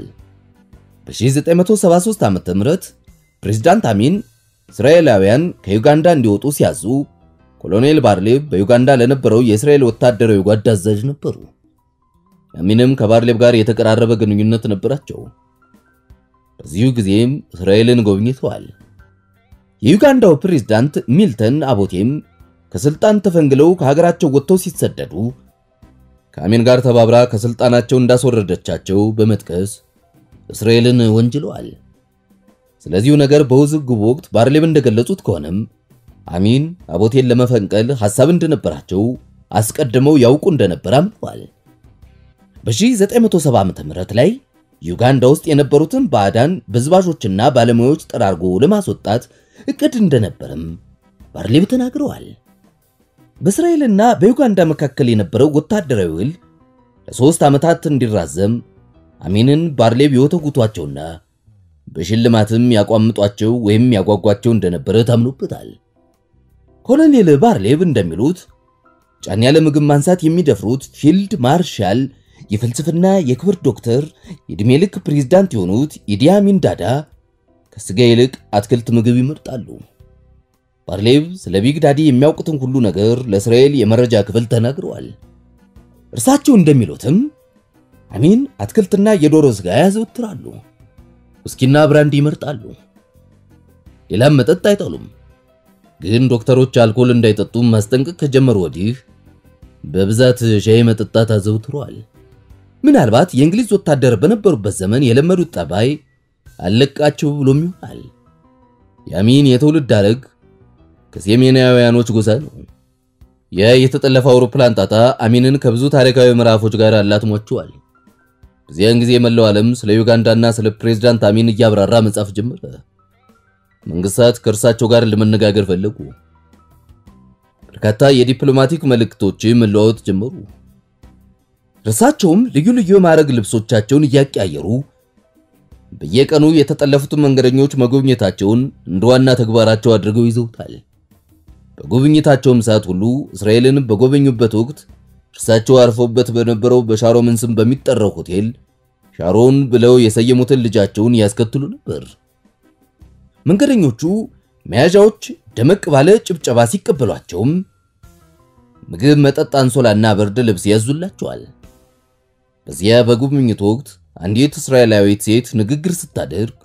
በ1973 ዓ.ም ፕሬዝዳንት አሚን እስራኤላውያን ከዩጋንዳ እንዲወጡ ሲያዙ ኮሎኔል ባርሌቭ በዩጋንዳ ለነበረው የእስራኤል ወታደራዊ ጓድ አዛዥ ነበሩ። አሚንም ከባርሌቭ ጋር የተቀራረበ ግንኙነት ነበራቸው። በዚሁ ጊዜም እስራኤልን ጎብኝተዋል። የዩጋንዳው ፕሬዝዳንት ሚልተን አቦቴም ከስልጣን ተፈንግለው ከሀገራቸው ወጥተው ሲሰደዱ ከአሚን ጋር ተባብራ ከስልጣናቸው እንዳስወረደቻቸው በመጥቀስ እስራኤልን ወንጅለዋል። ስለዚሁ ነገር በውዝግቡ ወቅት ባርሌቭ እንደገለጹት ከሆነም አሚን አቦቴን ለመፈንቀል ሐሳብ እንደነበራቸው አስቀድመው ያውቁ እንደነበር አምነዋል። በ1970 ዓ.ም ላይ ዩጋንዳ ውስጥ የነበሩትን ባዕዳን በዝባዦችና ባለሙያዎች ጠራርጎ ለማስወጣት እቅድ እንደነበርም ባርሌቭ ተናግረዋል። በእስራኤልና በዩጋንዳ መካከል የነበረው ወታደራዊ ውል ለሶስት ዓመታት እንዲራዘም አሚንን ባርሌቭ የወተጉቷቸውና በሽልማትም ያቋምጧቸው ወይም ያጓጓቸው እንደነበረ ታምኖበታል። ኮሎኔል ባርሌቭ እንደሚሉት ጫን ያለ ምግብ ማንሳት የሚደፍሩት ፊልድ ማርሻል የፍልስፍና የክብር ዶክተር የዕድሜ ልክ ፕሬዝዳንት የሆኑት ኢዲ አሚን ዳዳ ከስጋ ይልቅ አትክልት ምግብ ይመርጣሉ። ባርሌቭ ስለ ቢግ ዳዲ የሚያውቁትን ሁሉ ነገር ለእስራኤል የመረጃ ክፍል ተናግረዋል። እርሳቸው እንደሚሉትም አሚን አትክልትና የዶሮ ስጋ ያዘወትራሉ። ውስኪና ብራንዲ ይመርጣሉ። ሌላም መጠጥ አይጠሉም። ግን ዶክተሮች አልኮል እንዳይጠጡ ማስጠንቀቅ ከጀመሩ ወዲህ በብዛት ሻይ መጠጣት አዘውትረዋል። ምናልባት የእንግሊዝ ወታደር በነበሩበት ዘመን የለመዱት ጠባይ አለቃቸው ብሎም ይሆናል። የአሚን የትውልድ ሐረግ ከሴሜናውያኖች ጎሳ ነው። ያ የተጠለፈ አውሮፕላን ጣጣ አሚንን ከብዙ ታሪካዊ ምዕራፎች ጋር አላትሟቸዋል። በዚያን ጊዜ መላው ዓለም ስለ ዩጋንዳና ስለ ፕሬዝዳንት አሚን እያብራራ መጻፍ ጀመረ። መንግስታት ከእርሳቸው ጋር ለመነጋገር ፈለጉ። በርካታ የዲፕሎማቲክ መልእክቶች መለዋወጥ ጀመሩ። እርሳቸውም ልዩ ልዩ የማዕረግ ልብሶቻቸውን እያቀያየሩ በየቀኑ የተጠለፉትን መንገደኞች መጎብኘታቸውን እንደ ዋና ተግባራቸው አድርገው ይዘውታል። በጉብኝታቸውም ሰዓት ሁሉ እስራኤልን በጎበኙበት ወቅት እርሳቸው አርፈውበት በነበረው በሻሮምን ስም በሚጠራው ሆቴል ሻሮን ብለው የሰየሙትን ልጃቸውን ያስከትሉ ነበር። መንገደኞቹ መያዣዎች ደመቅ ባለ ጭብጨባ ሲቀበሏቸውም ምግብ፣ መጠጥ፣ አንሶላና ብርድ ልብስ ያዙላቸዋል። በዚያ በጉብኝቱ ወቅት አንዲት እስራኤላዊት ሴት ንግግር ስታደርግ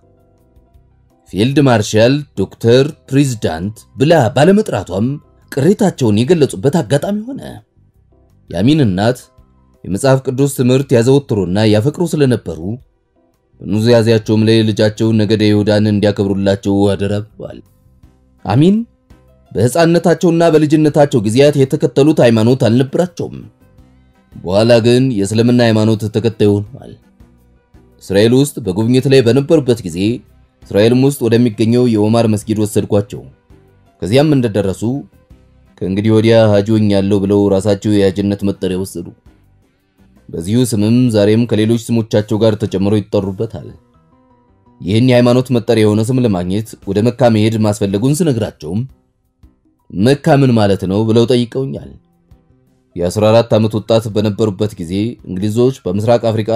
ፊልድ ማርሻል ዶክተር ፕሬዝዳንት ብላ ባለመጥራቷም ቅሬታቸውን የገለጹበት አጋጣሚ ሆነ። የአሚን እናት የመጽሐፍ ቅዱስ ትምህርት ያዘወትሩና ያፈቅሩ ስለነበሩ በኑዛዜያቸውም ላይ ልጃቸውን ነገደ ይሁዳን እንዲያከብሩላቸው አደራ ብለዋል። አሚን በሕፃንነታቸውና በልጅነታቸው ጊዜያት የተከተሉት ሃይማኖት አልነበራቸውም። በኋላ ግን የእስልምና ሃይማኖት ተከታይ ሆነዋል። እስራኤል ውስጥ በጉብኝት ላይ በነበሩበት ጊዜ እስራኤልም ውስጥ ወደሚገኘው የኦማር መስጊድ ወሰድኳቸው። ከዚያም እንደደረሱ ከእንግዲህ ወዲያ ሐጂ ሆኛለሁ ብለው ራሳቸው የሐጅነት መጠሪያ ወሰዱ። በዚሁ ስምም ዛሬም ከሌሎች ስሞቻቸው ጋር ተጨምረው ይጠሩበታል። ይህን የሃይማኖት መጠሪያ የሆነ ስም ለማግኘት ወደ መካ መሄድ ማስፈለጉን ስነግራቸውም መካ ምን ማለት ነው ብለው ጠይቀውኛል። የ14 ዓመት ወጣት በነበሩበት ጊዜ እንግሊዞች በምስራቅ አፍሪካ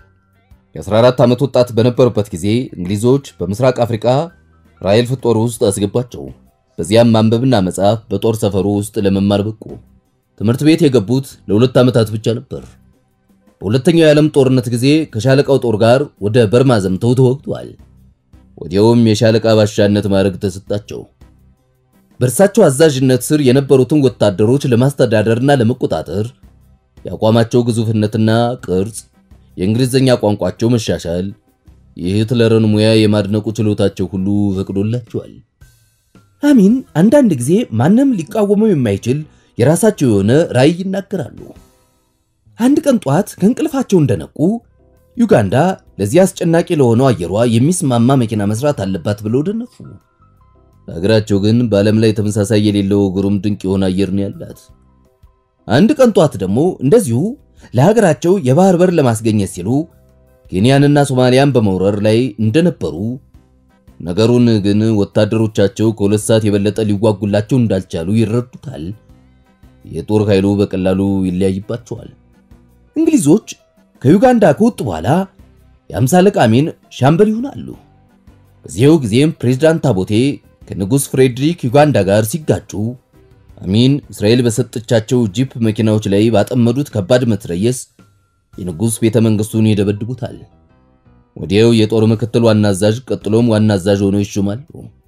የ14 ዓመት ወጣት በነበሩበት ጊዜ እንግሊዞች በምስራቅ አፍሪካ ራይል ጦር ውስጥ አስገባቸው። በዚያም ማንበብና መጻፍ በጦር ሰፈሩ ውስጥ ለመማር በቁ። ትምህርት ቤት የገቡት ለሁለት ዓመታት ብቻ ነበር። በሁለተኛው የዓለም ጦርነት ጊዜ ከሻለቃው ጦር ጋር ወደ በርማ ዘምተው ተወግተዋል። ወዲያውም የሻለቃ ባሻነት ማዕረግ ተሰጣቸው። በእርሳቸው አዛዥነት ስር የነበሩትን ወታደሮች ለማስተዳደርና ለመቆጣጠር የአቋማቸው ግዙፍነትና ቅርጽ፣ የእንግሊዝኛ ቋንቋቸው መሻሻል፣ የሂትለርን ሙያ የማድነቁ ችሎታቸው ሁሉ ፈቅዶላቸዋል። አሚን አንዳንድ ጊዜ ማንም ሊቃወመው የማይችል የራሳቸው የሆነ ራዕይ ይናገራሉ። አንድ ቀን ጧት ከእንቅልፋቸው እንደነቁ ዩጋንዳ ለዚህ አስጨናቂ ለሆነው አየሯ የሚስማማ መኪና መስራት አለባት ብለው ደነፉ። ሀገራቸው ግን በዓለም ላይ ተመሳሳይ የሌለው ግሩም ድንቅ የሆነ አየር ነው ያላት። አንድ ቀን ጧት ደግሞ እንደዚሁ ለሀገራቸው የባህር በር ለማስገኘት ሲሉ ኬንያንና ሶማሊያን በመውረር ላይ እንደነበሩ ነገሩን ግን ወታደሮቻቸው ከሁለት ሰዓት የበለጠ ሊዋጉላቸው እንዳልቻሉ ይረዱታል። የጦር ኃይሉ በቀላሉ ይለያይባቸዋል። እንግሊዞች ከዩጋንዳ ከወጡ በኋላ የአምሳ አለቃ አሚን ሻምበል ይሆናሉ። በዚያው ጊዜም ፕሬዝዳንት ታቦቴ ከንጉሥ ፍሬድሪክ ዩጋንዳ ጋር ሲጋጩ አሚን እስራኤል በሰጠቻቸው ጂፕ መኪናዎች ላይ ባጠመዱት ከባድ መትረየስ የንጉሥ ቤተ መንግሥቱን ይደበድቡታል። ወዲያው የጦር ምክትል ዋና አዛዥ ቀጥሎም ዋና አዛዥ ሆነው ይሾማሉ።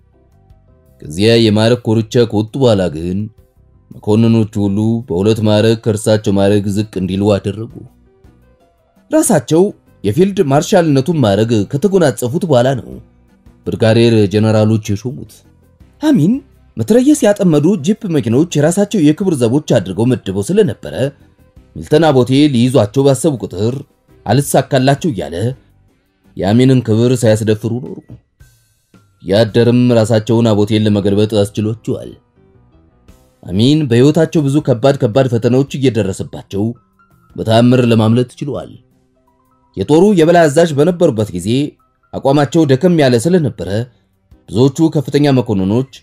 ከዚያ የማዕረግ ኮርቻ ከወጡ በኋላ ግን መኮንኖቹ ሁሉ በሁለት ማዕረግ ከእርሳቸው ማዕረግ ዝቅ እንዲሉ አደረጉ። ራሳቸው የፊልድ ማርሻልነቱን ማዕረግ ከተጎናጸፉት በኋላ ነው ብርጋዴር ጀነራሎች የሾሙት። አሚን መትረየስ ያጠመዱ ጂፕ መኪኖች የራሳቸው የክብር ዘቦች አድርገው መድበው ስለነበረ ሚልተን አቦቴ ሊይዟቸው ባሰቡ ቁጥር አልሳካላቸው እያለ የአሚንን ክብር ሳያስደፍሩ ኖሩ። ያደርም ራሳቸውን አቦቴን ለመገልበጥ አስችሏቸዋል። አሚን በሕይወታቸው ብዙ ከባድ ከባድ ፈተናዎች እየደረሰባቸው በተአምር ለማምለጥ ችለዋል። የጦሩ የበላይ አዛዥ በነበሩበት ጊዜ አቋማቸው ደከም ያለ ስለነበረ ብዙዎቹ ከፍተኛ መኮንኖች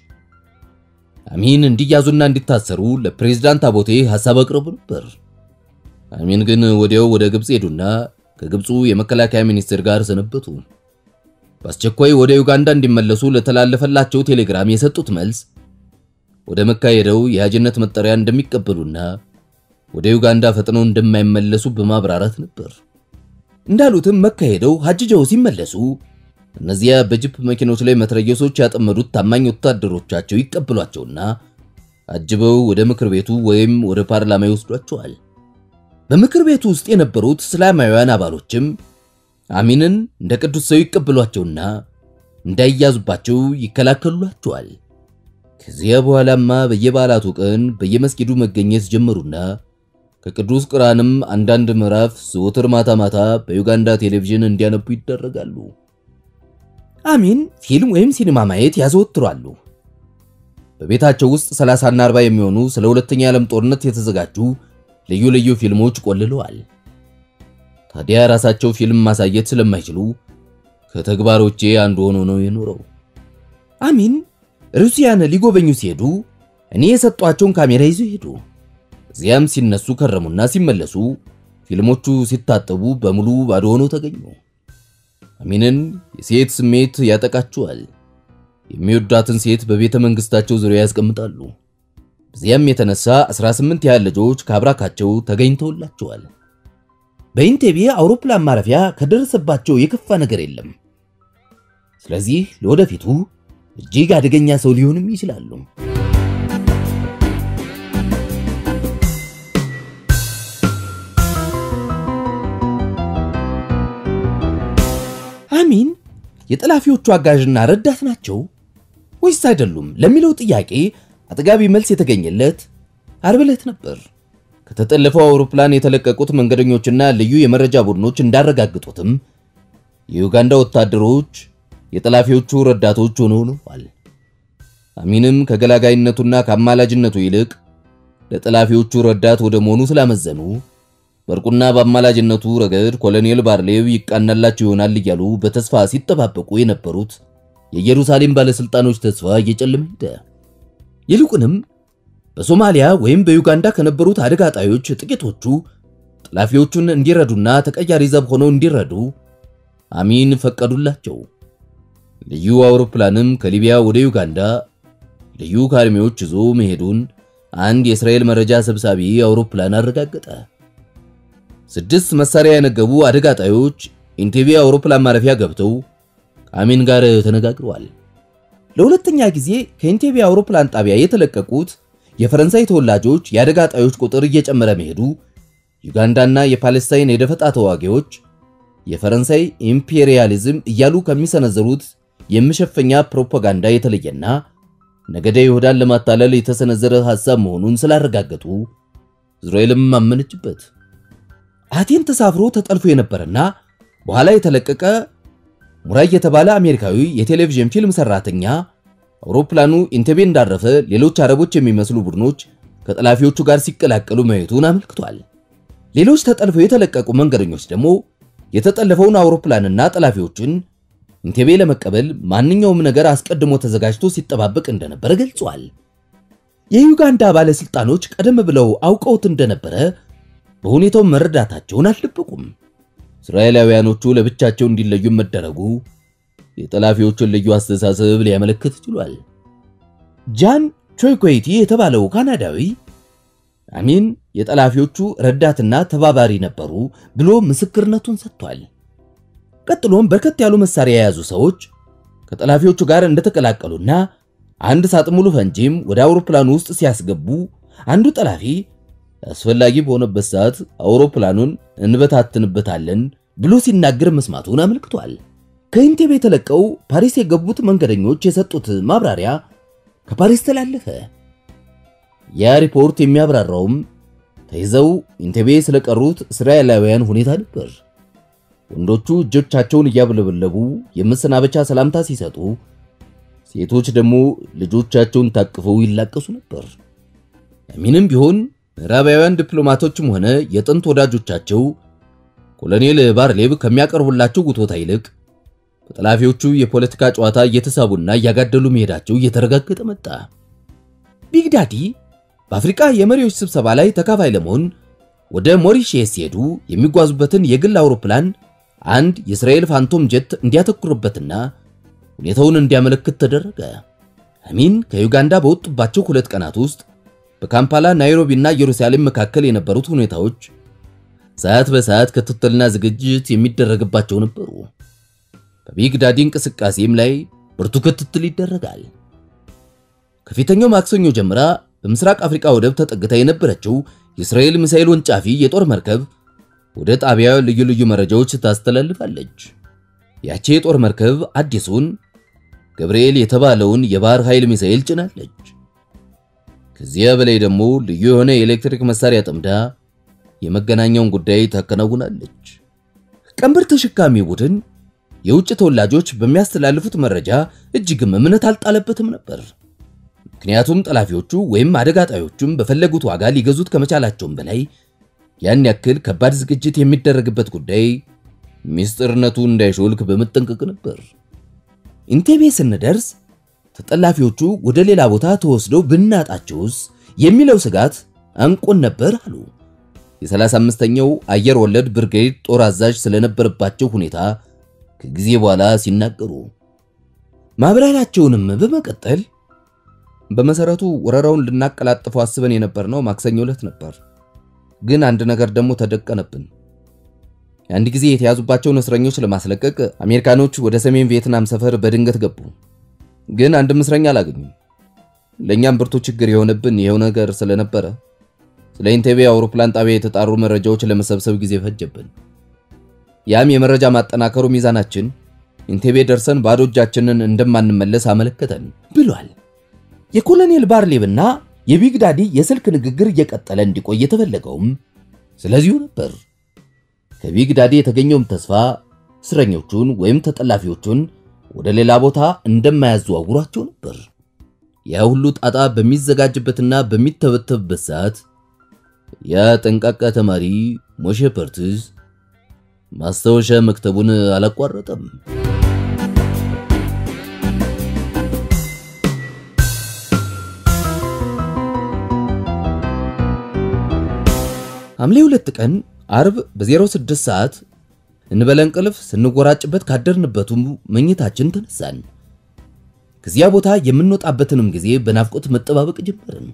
አሚን እንዲያዙና እንዲታሰሩ ለፕሬዝዳንት አቦቴ ሐሳብ አቅርቡ ነበር። አሚን ግን ወዲያው ወደ ግብፅ ሄዱና ከግብፁ የመከላከያ ሚኒስትር ጋር ሰነበቱ። በአስቸኳይ ወደ ዩጋንዳ እንዲመለሱ ለተላለፈላቸው ቴሌግራም የሰጡት መልስ ወደ መካ ሄደው የሐጅነት መጠሪያ እንደሚቀበሉና ወደ ዩጋንዳ ፈጥነው እንደማይመለሱ በማብራራት ነበር። እንዳሉትም መካ ሄደው ሐጅጀው ሲመለሱ እነዚያ በጅፕ መኪኖች ላይ መትረየሶች ያጠመዱት ታማኝ ወታደሮቻቸው ይቀበሏቸውና አጅበው ወደ ምክር ቤቱ ወይም ወደ ፓርላማ ይወስዷቸዋል። በምክር ቤቱ ውስጥ የነበሩት እስላማውያን አባሎችም አሚንን እንደ ቅዱስ ሰው ይቀበሏቸውና እንዳይያዙባቸው ይከላከሉላቸዋል። ከዚያ በኋላማ በየበዓላቱ ቀን በየመስጊዱ መገኘት ጀመሩና ከቅዱስ ቁርአንም አንዳንድ ምዕራፍ ዘወትር ማታ ማታ በዩጋንዳ ቴሌቪዥን እንዲያነቡ ይደረጋሉ። አሚን ፊልም ወይም ሲኒማ ማየት ያዘወትራሉ። በቤታቸው ውስጥ 30 እና 40 የሚሆኑ ስለ ሁለተኛ ዓለም ጦርነት የተዘጋጁ ልዩ ልዩ ፊልሞች ቆልለዋል። ታዲያ ራሳቸው ፊልም ማሳየት ስለማይችሉ ከተግባሮቼ አንዱ ሆኖ ነው የኖረው። አሚን ሩሲያን ሊጎበኙ ሲሄዱ እኔ የሰጧቸውን ካሜራ ይዘው ሄዱ። እዚያም ሲነሱ ከረሙና ሲመለሱ ፊልሞቹ ሲታጠቡ በሙሉ ባዶ ሆነው ተገኙ። አሚንን የሴት ስሜት ያጠቃቸዋል። የሚወዳትን ሴት በቤተ መንግስታቸው ዙሪያ ያስቀምጣሉ። በዚያም የተነሳ 18 ያህል ልጆች ከአብራካቸው ተገኝተውላቸዋል። በኢንቴቤ አውሮፕላን ማረፊያ ከደረሰባቸው የከፋ ነገር የለም። ስለዚህ ለወደፊቱ እጅግ አደገኛ ሰው ሊሆንም ይችላሉ። አሚን የጠላፊዎቹ አጋዥና ረዳት ናቸው ወይስ አይደሉም ለሚለው ጥያቄ አጥጋቢ መልስ የተገኘለት ዓርብ ዕለት ነበር። ከተጠለፈው አውሮፕላን የተለቀቁት መንገደኞችና ልዩ የመረጃ ቡድኖች እንዳረጋግጡትም የዩጋንዳ ወታደሮች የጠላፊዎቹ ረዳቶች ሆነው ነዋል። አሚንም ከገላጋይነቱና ከአማላጅነቱ ይልቅ ለጠላፊዎቹ ረዳት ወደ መሆኑ ስላመዘኑ በእርቁና በአማላጅነቱ ረገድ ኮሎኔል ባርሌቭ ይቃናላቸው ይሆናል እያሉ በተስፋ ሲጠባበቁ የነበሩት የኢየሩሳሌም ባለስልጣኖች ተስፋ እየጨለመ ሄደ። ይልቁንም በሶማሊያ ወይም በዩጋንዳ ከነበሩት አደጋ ጣዮች ጥቂቶቹ ጠላፊዎቹን እንዲረዱና ተቀያሪ ዘብ ሆነው እንዲረዱ አሚን ፈቀዱላቸው። ልዩ አውሮፕላንም ከሊቢያ ወደ ዩጋንዳ ልዩ ካርሚዎች ይዞ መሄዱን አንድ የእስራኤል መረጃ ሰብሳቢ አውሮፕላን አረጋገጠ። ስድስት መሳሪያ ያነገቡ አደጋ ጣዮች ኢንቴቤ አውሮፕላን ማረፊያ ገብተው ከአሚን ጋር ተነጋግረዋል። ለሁለተኛ ጊዜ ከኢንቴቤ አውሮፕላን ጣቢያ የተለቀቁት የፈረንሳይ ተወላጆች የአደጋ ጣዮች ቁጥር እየጨመረ መሄዱ ዩጋንዳና የፓሌስታይን የደፈጣ ተዋጊዎች የፈረንሳይ ኢምፔሪያሊዝም እያሉ ከሚሰነዘሩት የመሸፈኛ ፕሮፓጋንዳ የተለየና ነገደ ይሁዳን ለማታለል የተሰነዘረ ሐሳብ መሆኑን ስላረጋገጡ እስራኤልም አመነችበት። አቴን ተሳፍሮ ተጠልፎ የነበረና በኋላ የተለቀቀ ሙራይ የተባለ አሜሪካዊ የቴሌቪዥን ፊልም ሰራተኛ አውሮፕላኑ ኢንቴቤ እንዳረፈ ሌሎች አረቦች የሚመስሉ ቡድኖች ከጠላፊዎቹ ጋር ሲቀላቀሉ ማየቱን አመልክቷል። ሌሎች ተጠልፈው የተለቀቁ መንገደኞች ደግሞ የተጠለፈውን አውሮፕላንና ጠላፊዎችን ኢንቴቤ ለመቀበል ማንኛውም ነገር አስቀድሞ ተዘጋጅቶ ሲጠባበቅ እንደነበረ ገልጿል። የዩጋንዳ ባለስልጣኖች ቀደም ብለው አውቀውት እንደነበረ በሁኔታው መረዳታቸውን አልደበቁም። እስራኤላውያኖቹ ለብቻቸው እንዲለዩ መደረጉ የጠላፊዎቹን ልዩ አስተሳሰብ ሊያመለክት ችሏል። ጃን ቾይኮይቲ የተባለው ካናዳዊ አሚን የጠላፊዎቹ ረዳትና ተባባሪ ነበሩ ብሎ ምስክርነቱን ሰጥቷል። ቀጥሎም በርከት ያሉ መሳሪያ የያዙ ሰዎች ከጠላፊዎቹ ጋር እንደተቀላቀሉና አንድ ሳጥን ሙሉ ፈንጂም ወደ አውሮፕላኑ ውስጥ ሲያስገቡ አንዱ ጠላፊ አስፈላጊ በሆነበት ሰዓት አውሮፕላኑን እንበታትንበታለን ብሎ ሲናገር መስማቱን አመልክቷል። ከኢንቴቤ የተለቀው ፓሪስ የገቡት መንገደኞች የሰጡት ማብራሪያ ከፓሪስ ተላለፈ። ያ ሪፖርት የሚያብራራውም ተይዘው ኢንቴቤ ስለቀሩት እስራኤላውያን ሁኔታ ነበር። ወንዶቹ እጆቻቸውን እያብለበለቡ የመሰናበቻ ሰላምታ ሲሰጡ፣ ሴቶች ደግሞ ልጆቻቸውን ታቅፈው ይላቀሱ ነበር። አሚንም ቢሆን ምዕራባውያን ዲፕሎማቶችም ሆነ የጥንት ወዳጆቻቸው ኮሎኔል ባርሌቭ ከሚያቀርቡላቸው ጉቶታ ይልቅ በጠላፊዎቹ የፖለቲካ ጨዋታ እየተሳቡና እያጋደሉ መሄዳቸው እየተረጋገጠ መጣ። ቢግዳዲ በአፍሪካ የመሪዎች ስብሰባ ላይ ተካፋይ ለመሆን ወደ ሞሪሼስ ሲሄዱ የሚጓዙበትን የግል አውሮፕላን አንድ የእስራኤል ፋንቶም ጀት እንዲያተኩርበትና ሁኔታውን እንዲያመለክት ተደረገ። አሚን ከዩጋንዳ በወጡባቸው ሁለት ቀናት ውስጥ በካምፓላ ናይሮቢ እና ኢየሩሳሌም መካከል የነበሩት ሁኔታዎች ሰዓት በሰዓት ክትትልና ዝግጅት የሚደረግባቸው ነበሩ። በቢግ ዳዲ እንቅስቃሴም ላይ ብርቱ ክትትል ይደረጋል። ከፊተኛው ማክሰኞ ጀምራ በምስራቅ አፍሪካ ወደብ ተጠግታ የነበረችው የእስራኤል ሚሳኤል ወንጫፊ የጦር መርከብ ወደ ጣቢያው ልዩ ልዩ መረጃዎች ታስተላልፋለች። ያቺ የጦር መርከብ አዲሱን ገብርኤል የተባለውን የባህር ኃይል ሚሳኤል ጭናለች። ከዚያ በላይ ደግሞ ልዩ የሆነ የኤሌክትሪክ መሳሪያ ጠምዳ የመገናኛውን ጉዳይ ታከናውናለች። ቀንበር ተሸካሚ ቡድን የውጭ ተወላጆች በሚያስተላልፉት መረጃ እጅግም እምነት አልጣለበትም ነበር። ምክንያቱም ጠላፊዎቹ ወይም አደጋ ጣዮቹም በፈለጉት ዋጋ ሊገዙት ከመቻላቸውም በላይ ያን ያክል ከባድ ዝግጅት የሚደረግበት ጉዳይ ሚስጥርነቱ እንዳይሾልክ በመጠንቀቅ ነበር። ኢንቴቤ ስንደርስ ተጠላፊዎቹ ወደ ሌላ ቦታ ተወስደው ብናጣቸውስ የሚለው ስጋት አንቆን ነበር አሉ። የ35ኛው አየር ወለድ ብርጌድ ጦር አዛዥ ስለነበረባቸው ሁኔታ ከጊዜ በኋላ ሲናገሩ ማብራሪያቸውንም በመቀጠል በመሰረቱ ወረራውን ልናቀላጥፈው አስበን የነበርነው ማክሰኞ ዕለት ነበር። ግን አንድ ነገር ደግሞ ተደቀነብን። የአንድ ጊዜ የተያዙባቸውን እስረኞች ለማስለቀቅ አሜሪካኖች ወደ ሰሜን ቪየትናም ሰፈር በድንገት ገቡ። ግን አንድም እስረኛ አላገኙም። ለእኛም ብርቱ ችግር የሆነብን ይኸው ነገር ስለነበረ ስለ ኢንቴቤ አውሮፕላን ጣቢያ የተጣሩ መረጃዎች ለመሰብሰብ ጊዜ ፈጀብን። ያም የመረጃ ማጠናከሩ ሚዛናችን ኢንቴቤ ደርሰን ባዶ እጃችንን እንደማንመለስ አመለከተን ብሏል። የኮሎኔል ባርሌብና የቢግ ዳዲ የስልክ ንግግር እየቀጠለ እንዲቆይ የተፈለገውም ስለዚሁ ነበር። ከቢግ ዳዲ የተገኘውም ተስፋ እስረኞቹን ወይም ተጠላፊዎቹን ወደ ሌላ ቦታ እንደማያዘዋውሯቸው ነበር። ያ ሁሉ ጣጣ በሚዘጋጅበትና በሚተበተብበት ሰዓት ያ ጠንቃቃ ተማሪ ሞሼ ፐርትዝ ማስታወሻ መክተቡን አላቋረጠም። ሐምሌ ሁለት ቀን አርብ በ06 ሰዓት እንበለ እንቅልፍ ስንጎራጭበት ካደርንበቱ መኝታችን ተነሳን። ከዚያ ቦታ የምንወጣበትንም ጊዜ በናፍቆት መጠባበቅ ጀመርን።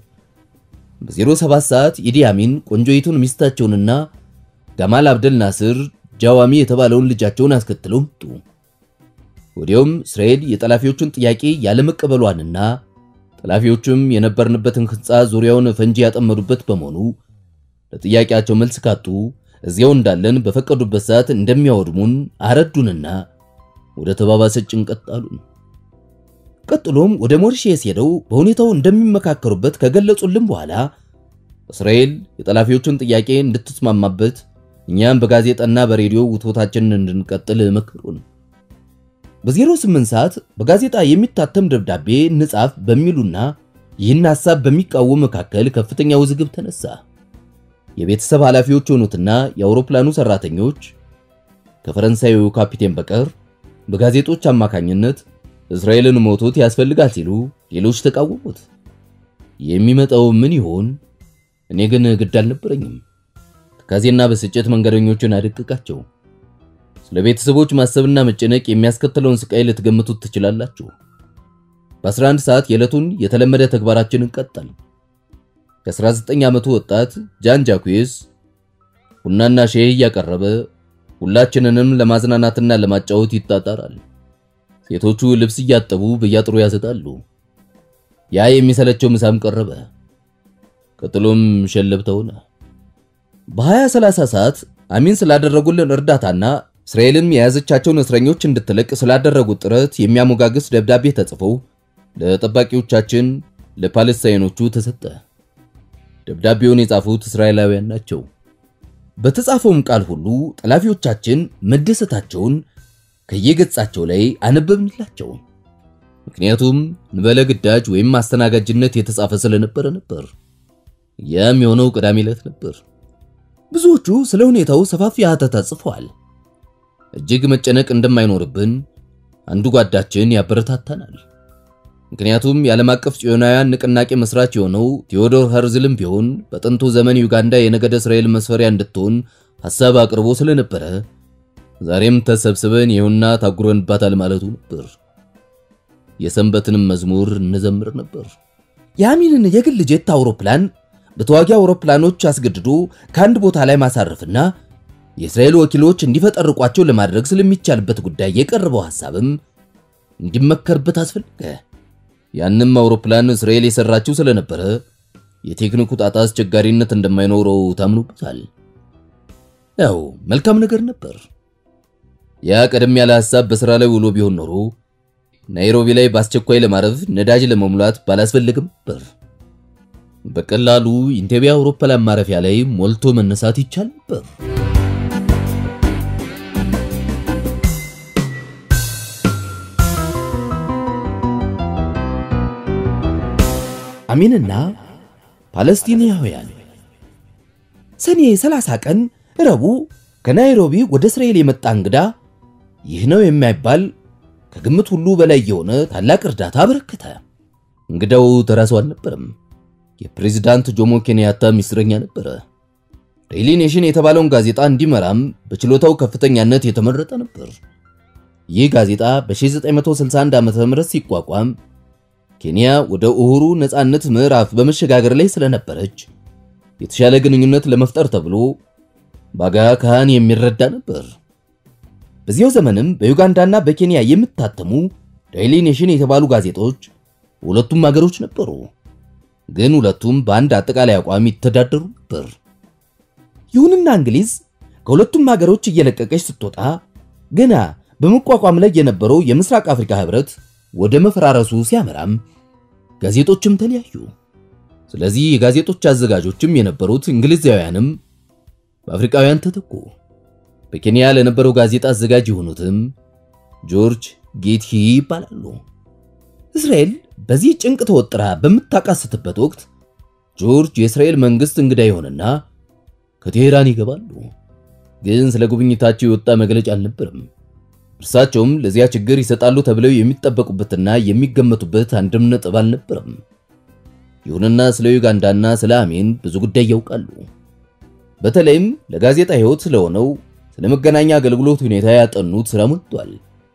በ07 ሰዓት ኢዲ አሚን ቆንጆይቱን ሚስታቸውንና ጋማል አብደል ናስር ጃዋሚ የተባለውን ልጃቸውን አስከትለው መጡ። ወዲያውም እስራኤል የጠላፊዎቹን ጥያቄ ያለመቀበሏንና ጠላፊዎቹም የነበርንበትን ሕንፃ ዙሪያውን ፈንጂ ያጠመዱበት በመሆኑ ለጥያቄያቸው መልስ ካጡ እዚያው እንዳለን በፈቀዱበት ሰዓት እንደሚያወድሙን አረዱንና ወደ ተባባሰ ጭንቀት ጣሉን። ቀጥሎም ወደ ሞሪሼስ ሄደው በሁኔታው እንደሚመካከሩበት ከገለጹልን በኋላ እስራኤል የጠላፊዎቹን ጥያቄ እንድትስማማበት እኛም በጋዜጣና በሬዲዮ ውትወታችንን እንድንቀጥል መከሩን። በ08 ሰዓት በጋዜጣ የሚታተም ደብዳቤ እንጻፍ በሚሉና ይህን ሐሳብ በሚቃወሙ መካከል ከፍተኛ ውዝግብ ተነሳ። የቤተሰብ ኃላፊዎች የሆኑትና የአውሮፕላኑ ሰራተኞች ከፈረንሳዩ ካፒቴን በቀር በጋዜጦች አማካኝነት እስራኤልን ሞቶት ያስፈልጋል ሲሉ፣ ሌሎች ተቃወሙት። የሚመጣው ምን ይሆን? እኔ ግን ግድ አልነበረኝም። ትካዜና በስጭት መንገደኞችን አደቅቃቸው። ስለ ቤተሰቦች ማሰብና መጨነቅ የሚያስከትለውን ስቃይ ልትገምቱት ትችላላችሁ። በ11 ሰዓት የዕለቱን የተለመደ ተግባራችንን ቀጠል። የ19 ዓመቱ ወጣት ጃን ጃኩዌስ ቡናና ሼህ እያቀረበ ሁላችንንም ለማዝናናትና ለማጫወት ይጣጣራል። ሴቶቹ ልብስ እያጠቡ በያጥሩ ያሰጣሉ። ያ የሚሰለቸው ምሳም ቀረበ። ቀጥሎም ሸለብታ ሆነ። በ2030 ሰዓት አሚን ስላደረጉልን እርዳታና እስራኤልም የያዘቻቸውን እስረኞች እንድትለቅ ስላደረጉት ጥረት የሚያሞጋግስ ደብዳቤ ተጽፎ ለጠባቂዎቻችን ለፓለስታይኖቹ ተሰጠ። ደብዳቤውን የጻፉት እስራኤላውያን ናቸው። በተጻፈውም ቃል ሁሉ ጠላፊዎቻችን መደሰታቸውን ከየገጻቸው ላይ አነበብንላቸው። ምክንያቱም እንበለ ግዳጅ ወይም አስተናጋጅነት የተጻፈ ስለነበረ ነበር። ያም የሆነው ቅዳሜ ዕለት ነበር። ብዙዎቹ ስለ ሁኔታው ሰፋፊ ሀተታ ጽፈዋል። እጅግ መጨነቅ እንደማይኖርብን አንዱ ጓዳችን ያበረታታናል። ምክንያቱም የዓለም አቀፍ ጽዮናውያን ንቅናቄ መስራች የሆነው ቴዎዶር ኸርዝልም ቢሆን በጥንቱ ዘመን ዩጋንዳ የነገደ እስራኤል መስፈሪያ እንድትሆን ሐሳብ አቅርቦ ስለነበረ ዛሬም ተሰብስበን ይሁንና ታጉረንባታል ማለቱ ነበር። የሰንበትንም መዝሙር እንዘምር ነበር። የአሚንን የግል ጄት አውሮፕላን በተዋጊ አውሮፕላኖች አስገድዶ ከአንድ ቦታ ላይ ማሳረፍና የእስራኤል ወኪሎች እንዲፈጠርቋቸው ለማድረግ ስለሚቻልበት ጉዳይ የቀረበው ሐሳብም እንዲመከርበት አስፈለገ። ያንም አውሮፕላን እስራኤል የሰራችው ስለነበረ የቴክኒኩ ጣጣ አስቸጋሪነት እንደማይኖረው ታምኖበታል። ያው መልካም ነገር ነበር። ያ ቀደም ያለ ሐሳብ በሥራ ላይ ውሎ ቢሆን ኖሮ ናይሮቢ ላይ በአስቸኳይ ለማረፍ ነዳጅ ለመሙላት ባላስፈልግም ነበር። በቀላሉ ኢንቴቤ አውሮፕላን ማረፊያ ላይ ሞልቶ መነሳት ይቻል ነበር። አሚንና ፓለስቲናውያን ሰኔ 30 ቀን ረቡዕ ከናይሮቢ ወደ እስራኤል የመጣ እንግዳ ይህ ነው የማይባል ከግምት ሁሉ በላይ የሆነ ታላቅ እርዳታ አበረከተ። እንግዳው ተራ ሰው አልነበረም። የፕሬዝዳንት ጆሞ ኬንያታ ሚስጥረኛ ነበረ። ዴይሊ ኔሽን የተባለውን ጋዜጣ እንዲመራም በችሎታው ከፍተኛነት የተመረጠ ነበር። ይህ ጋዜጣ በ1961 ዓ.ም ሲቋቋም ኬንያ ወደ ኡሁሩ ነጻነት ምዕራፍ በመሸጋገር ላይ ስለነበረች የተሻለ ግንኙነት ለመፍጠር ተብሎ ባጋ ካህን የሚረዳ ነበር። በዚያው ዘመንም በዩጋንዳና በኬንያ የሚታተሙ ዴይሊ ኔሽን የተባሉ ጋዜጦች ሁለቱም ሀገሮች ነበሩ። ግን ሁለቱም በአንድ አጠቃላይ አቋም ይተዳደሩ ነበር። ይሁንና እንግሊዝ ከሁለቱም ሀገሮች እየለቀቀች ስትወጣ ገና በመቋቋም ላይ የነበረው የምስራቅ አፍሪካ ህብረት ወደ መፈራረሱ ሲያመራም ጋዜጦችም ተለያዩ። ስለዚህ የጋዜጦች አዘጋጆችም የነበሩት እንግሊዛውያንም በአፍሪካውያን ተተኩ። በኬንያ ለነበረው ጋዜጣ አዘጋጅ የሆኑትም ጆርጅ ጌትሂ ይባላሉ። እስራኤል በዚህ ጭንቅ ተወጥራ በምታቃስትበት ወቅት ጆርጅ የእስራኤል መንግስት እንግዳ ይሆንና ከቴሄራን ይገባሉ። ግን ስለ ጉብኝታቸው የወጣ መግለጫ አልነበረም። እርሳቸውም ለዚያ ችግር ይሰጣሉ ተብለው የሚጠበቁበትና የሚገመቱበት አንድም ነጥብ አልነበረም። ይሁንና ስለ ዩጋንዳና ስለ አሜን ብዙ ጉዳይ ያውቃሉ። በተለይም ለጋዜጣ ህይወት ስለሆነው ስለ መገናኛ አገልግሎት ሁኔታ ያጠኑት ስራ ሞልቷል።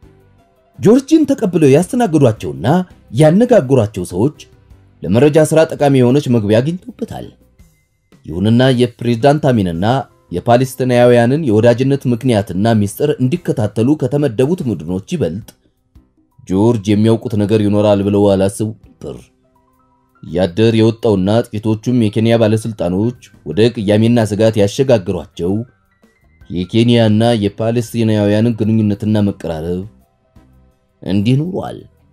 ጆርጅን ተቀብለው ያስተናግዷቸውና ያነጋግሯቸው ሰዎች ለመረጃ ስራ ጠቃሚ የሆነች መግቢያ አግኝቶበታል። ይሁንና የፕሬዝዳንት አሚንና የፓሌስቲናውያንን የወዳጅነት ምክንያትና ሚስጥር እንዲከታተሉ ከተመደቡት ቡድኖች ይበልጥ ጆርጅ የሚያውቁት ነገር ይኖራል ብለው አላስቡ ነበር። ያደር የወጣውና ጥቂቶቹም የኬንያ ባለስልጣኖች ወደ ቅያሜና ስጋት ያሸጋግሯቸው የኬንያና የፓሌስቲናውያንን ግንኙነትና መቀራረብ እንዲህ ኑሯል።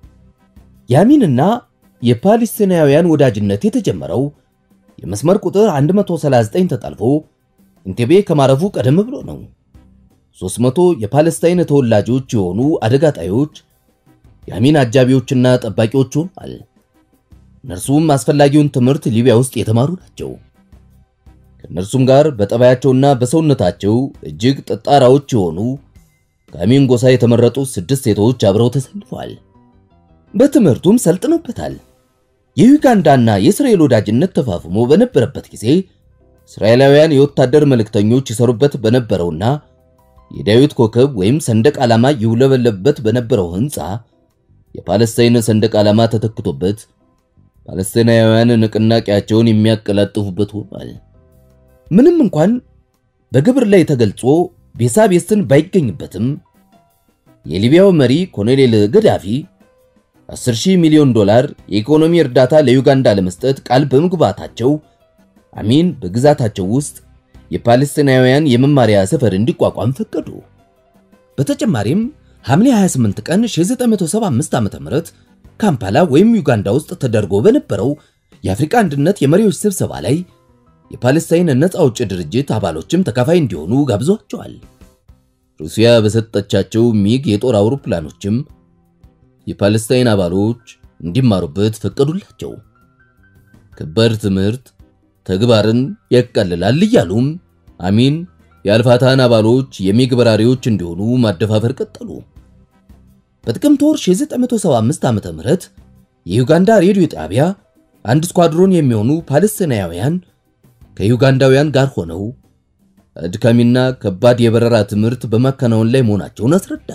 የአሚንና የፓሌስቲናውያን ወዳጅነት የተጀመረው የመስመር ቁጥር 139 ተጠልፎ ኢንቴቤ ከማረፉ ቀደም ብሎ ነው። 300 የፓለስታይን ተወላጆች የሆኑ አደጋ ጣዮች የአሚን አጃቢዎችና ጠባቂዎች ሆኗል። እነርሱም አስፈላጊውን ትምህርት ሊቢያ ውስጥ የተማሩ ናቸው። ከእነርሱም ጋር በጠባያቸውና በሰውነታቸው እጅግ ጠጣራዎች የሆኑ ከአሚን ጎሳ የተመረጡ ስድስት ሴቶች አብረው ተሰልፈዋል። በትምህርቱም ሰልጥነውበታል። የዩጋንዳና የእስራኤል ወዳጅነት ተፋፍሞ በነበረበት ጊዜ እስራኤላውያን የወታደር መልእክተኞች ይሰሩበት በነበረውና የዳዊት ኮከብ ወይም ሰንደቅ ዓላማ ይውለበለብበት በነበረው ሕንፃ የፓለስታይን ሰንደቅ ዓላማ ተተክቶበት ፓለስቲናውያን ንቅናቄያቸውን የሚያቀላጥፉበት ሆኗል። ምንም እንኳን በግብር ላይ ተገልጾ ቤሳቤስን ባይገኝበትም የሊቢያው መሪ ኮሎኔል ገዳፊ 10 ሚሊዮን ዶላር የኢኮኖሚ እርዳታ ለዩጋንዳ ለመስጠት ቃል በመግባታቸው አሚን በግዛታቸው ውስጥ የፓለስቲናውያን የመማሪያ ሰፈር እንዲቋቋም ፈቀዱ። በተጨማሪም ሐምሌ 28 ቀን 1975 ዓ.ም ካምፓላ ወይም ዩጋንዳ ውስጥ ተደርጎ በነበረው የአፍሪካ አንድነት የመሪዎች ስብሰባ ላይ የፓለስታይን ነፃ አውጪ ድርጅት አባሎችም ተካፋይ እንዲሆኑ ጋብዟቸዋል። ሩሲያ በሰጠቻቸው ሚግ የጦር አውሮፕላኖችም የፓለስታይን አባሎች እንዲማሩበት ፈቀዱላቸው። ከባድ ትምህርት ተግባርን ያቃልላል እያሉም አሚን የአልፋታን አባሎች የሚግ በራሪዎች እንዲሆኑ ማደፋፈር ቀጠሉ። በጥቅምት ወር 1975 ዓመተ ምህረት የዩጋንዳ ሬዲዮ ጣቢያ አንድ ስኳድሮን የሚሆኑ ፓለስቲናውያን ከዩጋንዳውያን ጋር ሆነው አድካሚና ከባድ የበረራ ትምህርት በማከናወን ላይ መሆናቸውን አስረዳ።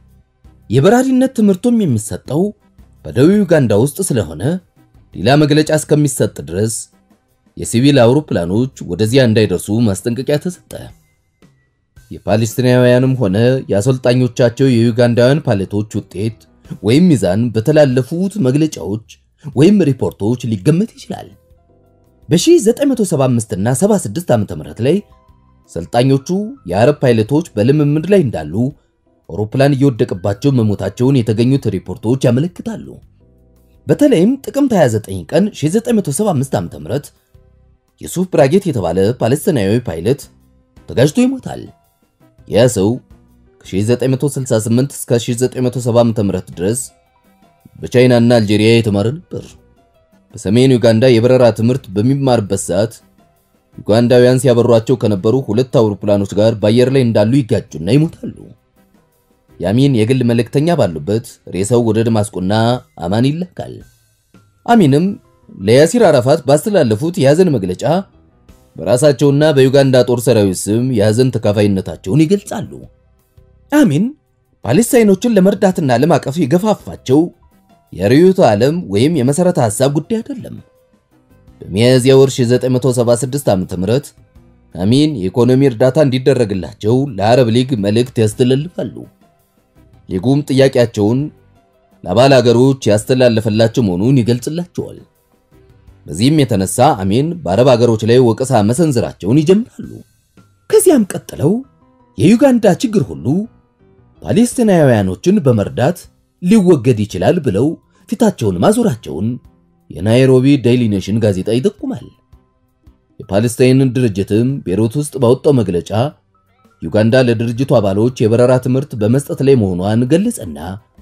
የበራሪነት ትምህርቱም የሚሰጠው በደቡብ ዩጋንዳ ውስጥ ስለሆነ ሌላ መግለጫ እስከሚሰጥ ድረስ የሲቪል አውሮፕላኖች ወደዚያ እንዳይደርሱ ማስጠንቀቂያ ተሰጠ። የፓለስቲናውያንም ሆነ የአሰልጣኞቻቸው የዩጋንዳውያን ፓይለቶች ውጤት ወይም ሚዛን በተላለፉት መግለጫዎች ወይም ሪፖርቶች ሊገመት ይችላል። በ1975 እና 76 ዓ.ም ላይ ሰልጣኞቹ የአረብ ፓይለቶች በልምምድ ላይ እንዳሉ አውሮፕላን እየወደቀባቸው መሞታቸውን የተገኙት ሪፖርቶች ያመለክታሉ። በተለይም ጥቅምት 29 ቀን 1975 ዓ.ም የሱፍ ብራጌት የተባለ ፓለስቲናዊ ፓይለት ተጋጅቶ ይሞታል። ያ ሰው ከ1968 እስከ 1970 ዓ.ም ድረስ በቻይናና አልጄሪያ የተማረ ነበር። በሰሜን ዩጋንዳ የበረራ ትምህርት በሚማርበት ሰዓት ዩጋንዳውያን ሲያበሯቸው ከነበሩ ሁለት አውሮፕላኖች ጋር በአየር ላይ እንዳሉ ይጋጩና ይሞታሉ። የአሚን የግል መልእክተኛ ባሉበት ሬሳው ወደ ደማስቆና አማን ይላካል። አሚንም ለያሲር አራፋት ባስተላለፉት የሐዘን መግለጫ በራሳቸውና በዩጋንዳ ጦር ሰራዊት ስም የሐዘን ተካፋይነታቸውን ይገልጻሉ። አሚን ፓሌስታይኖችን ለመርዳትና ለማቀፍ የገፋፋቸው የርዕዮተ ዓለም ወይም የመሠረተ ሐሳብ ጉዳይ አይደለም። በሚያዝያ ወር 1976 ዓ.ም አሚን የኢኮኖሚ እርዳታ እንዲደረግላቸው ለአረብ ሊግ መልእክት ያስተላልፋሉ። ሊጉም ጥያቄያቸውን ለአባል አገሮች ያስተላለፈላቸው መሆኑን ይገልጽላቸዋል። በዚህም የተነሳ አሚን በአረብ አገሮች ላይ ወቀሳ መሰንዘራቸውን ይጀምራሉ። ከዚያም ቀጥለው የዩጋንዳ ችግር ሁሉ ፓሌስቲናውያኖችን በመርዳት ሊወገድ ይችላል ብለው ፊታቸውን ማዞራቸውን የናይሮቢ ዴይሊ ኔሽን ጋዜጣ ይጠቁማል። የፓለስታይንን ድርጅትም ቤይሩት ውስጥ ባወጣው መግለጫ ዩጋንዳ ለድርጅቱ አባሎች የበረራ ትምህርት በመስጠት ላይ መሆኗን ገለጸና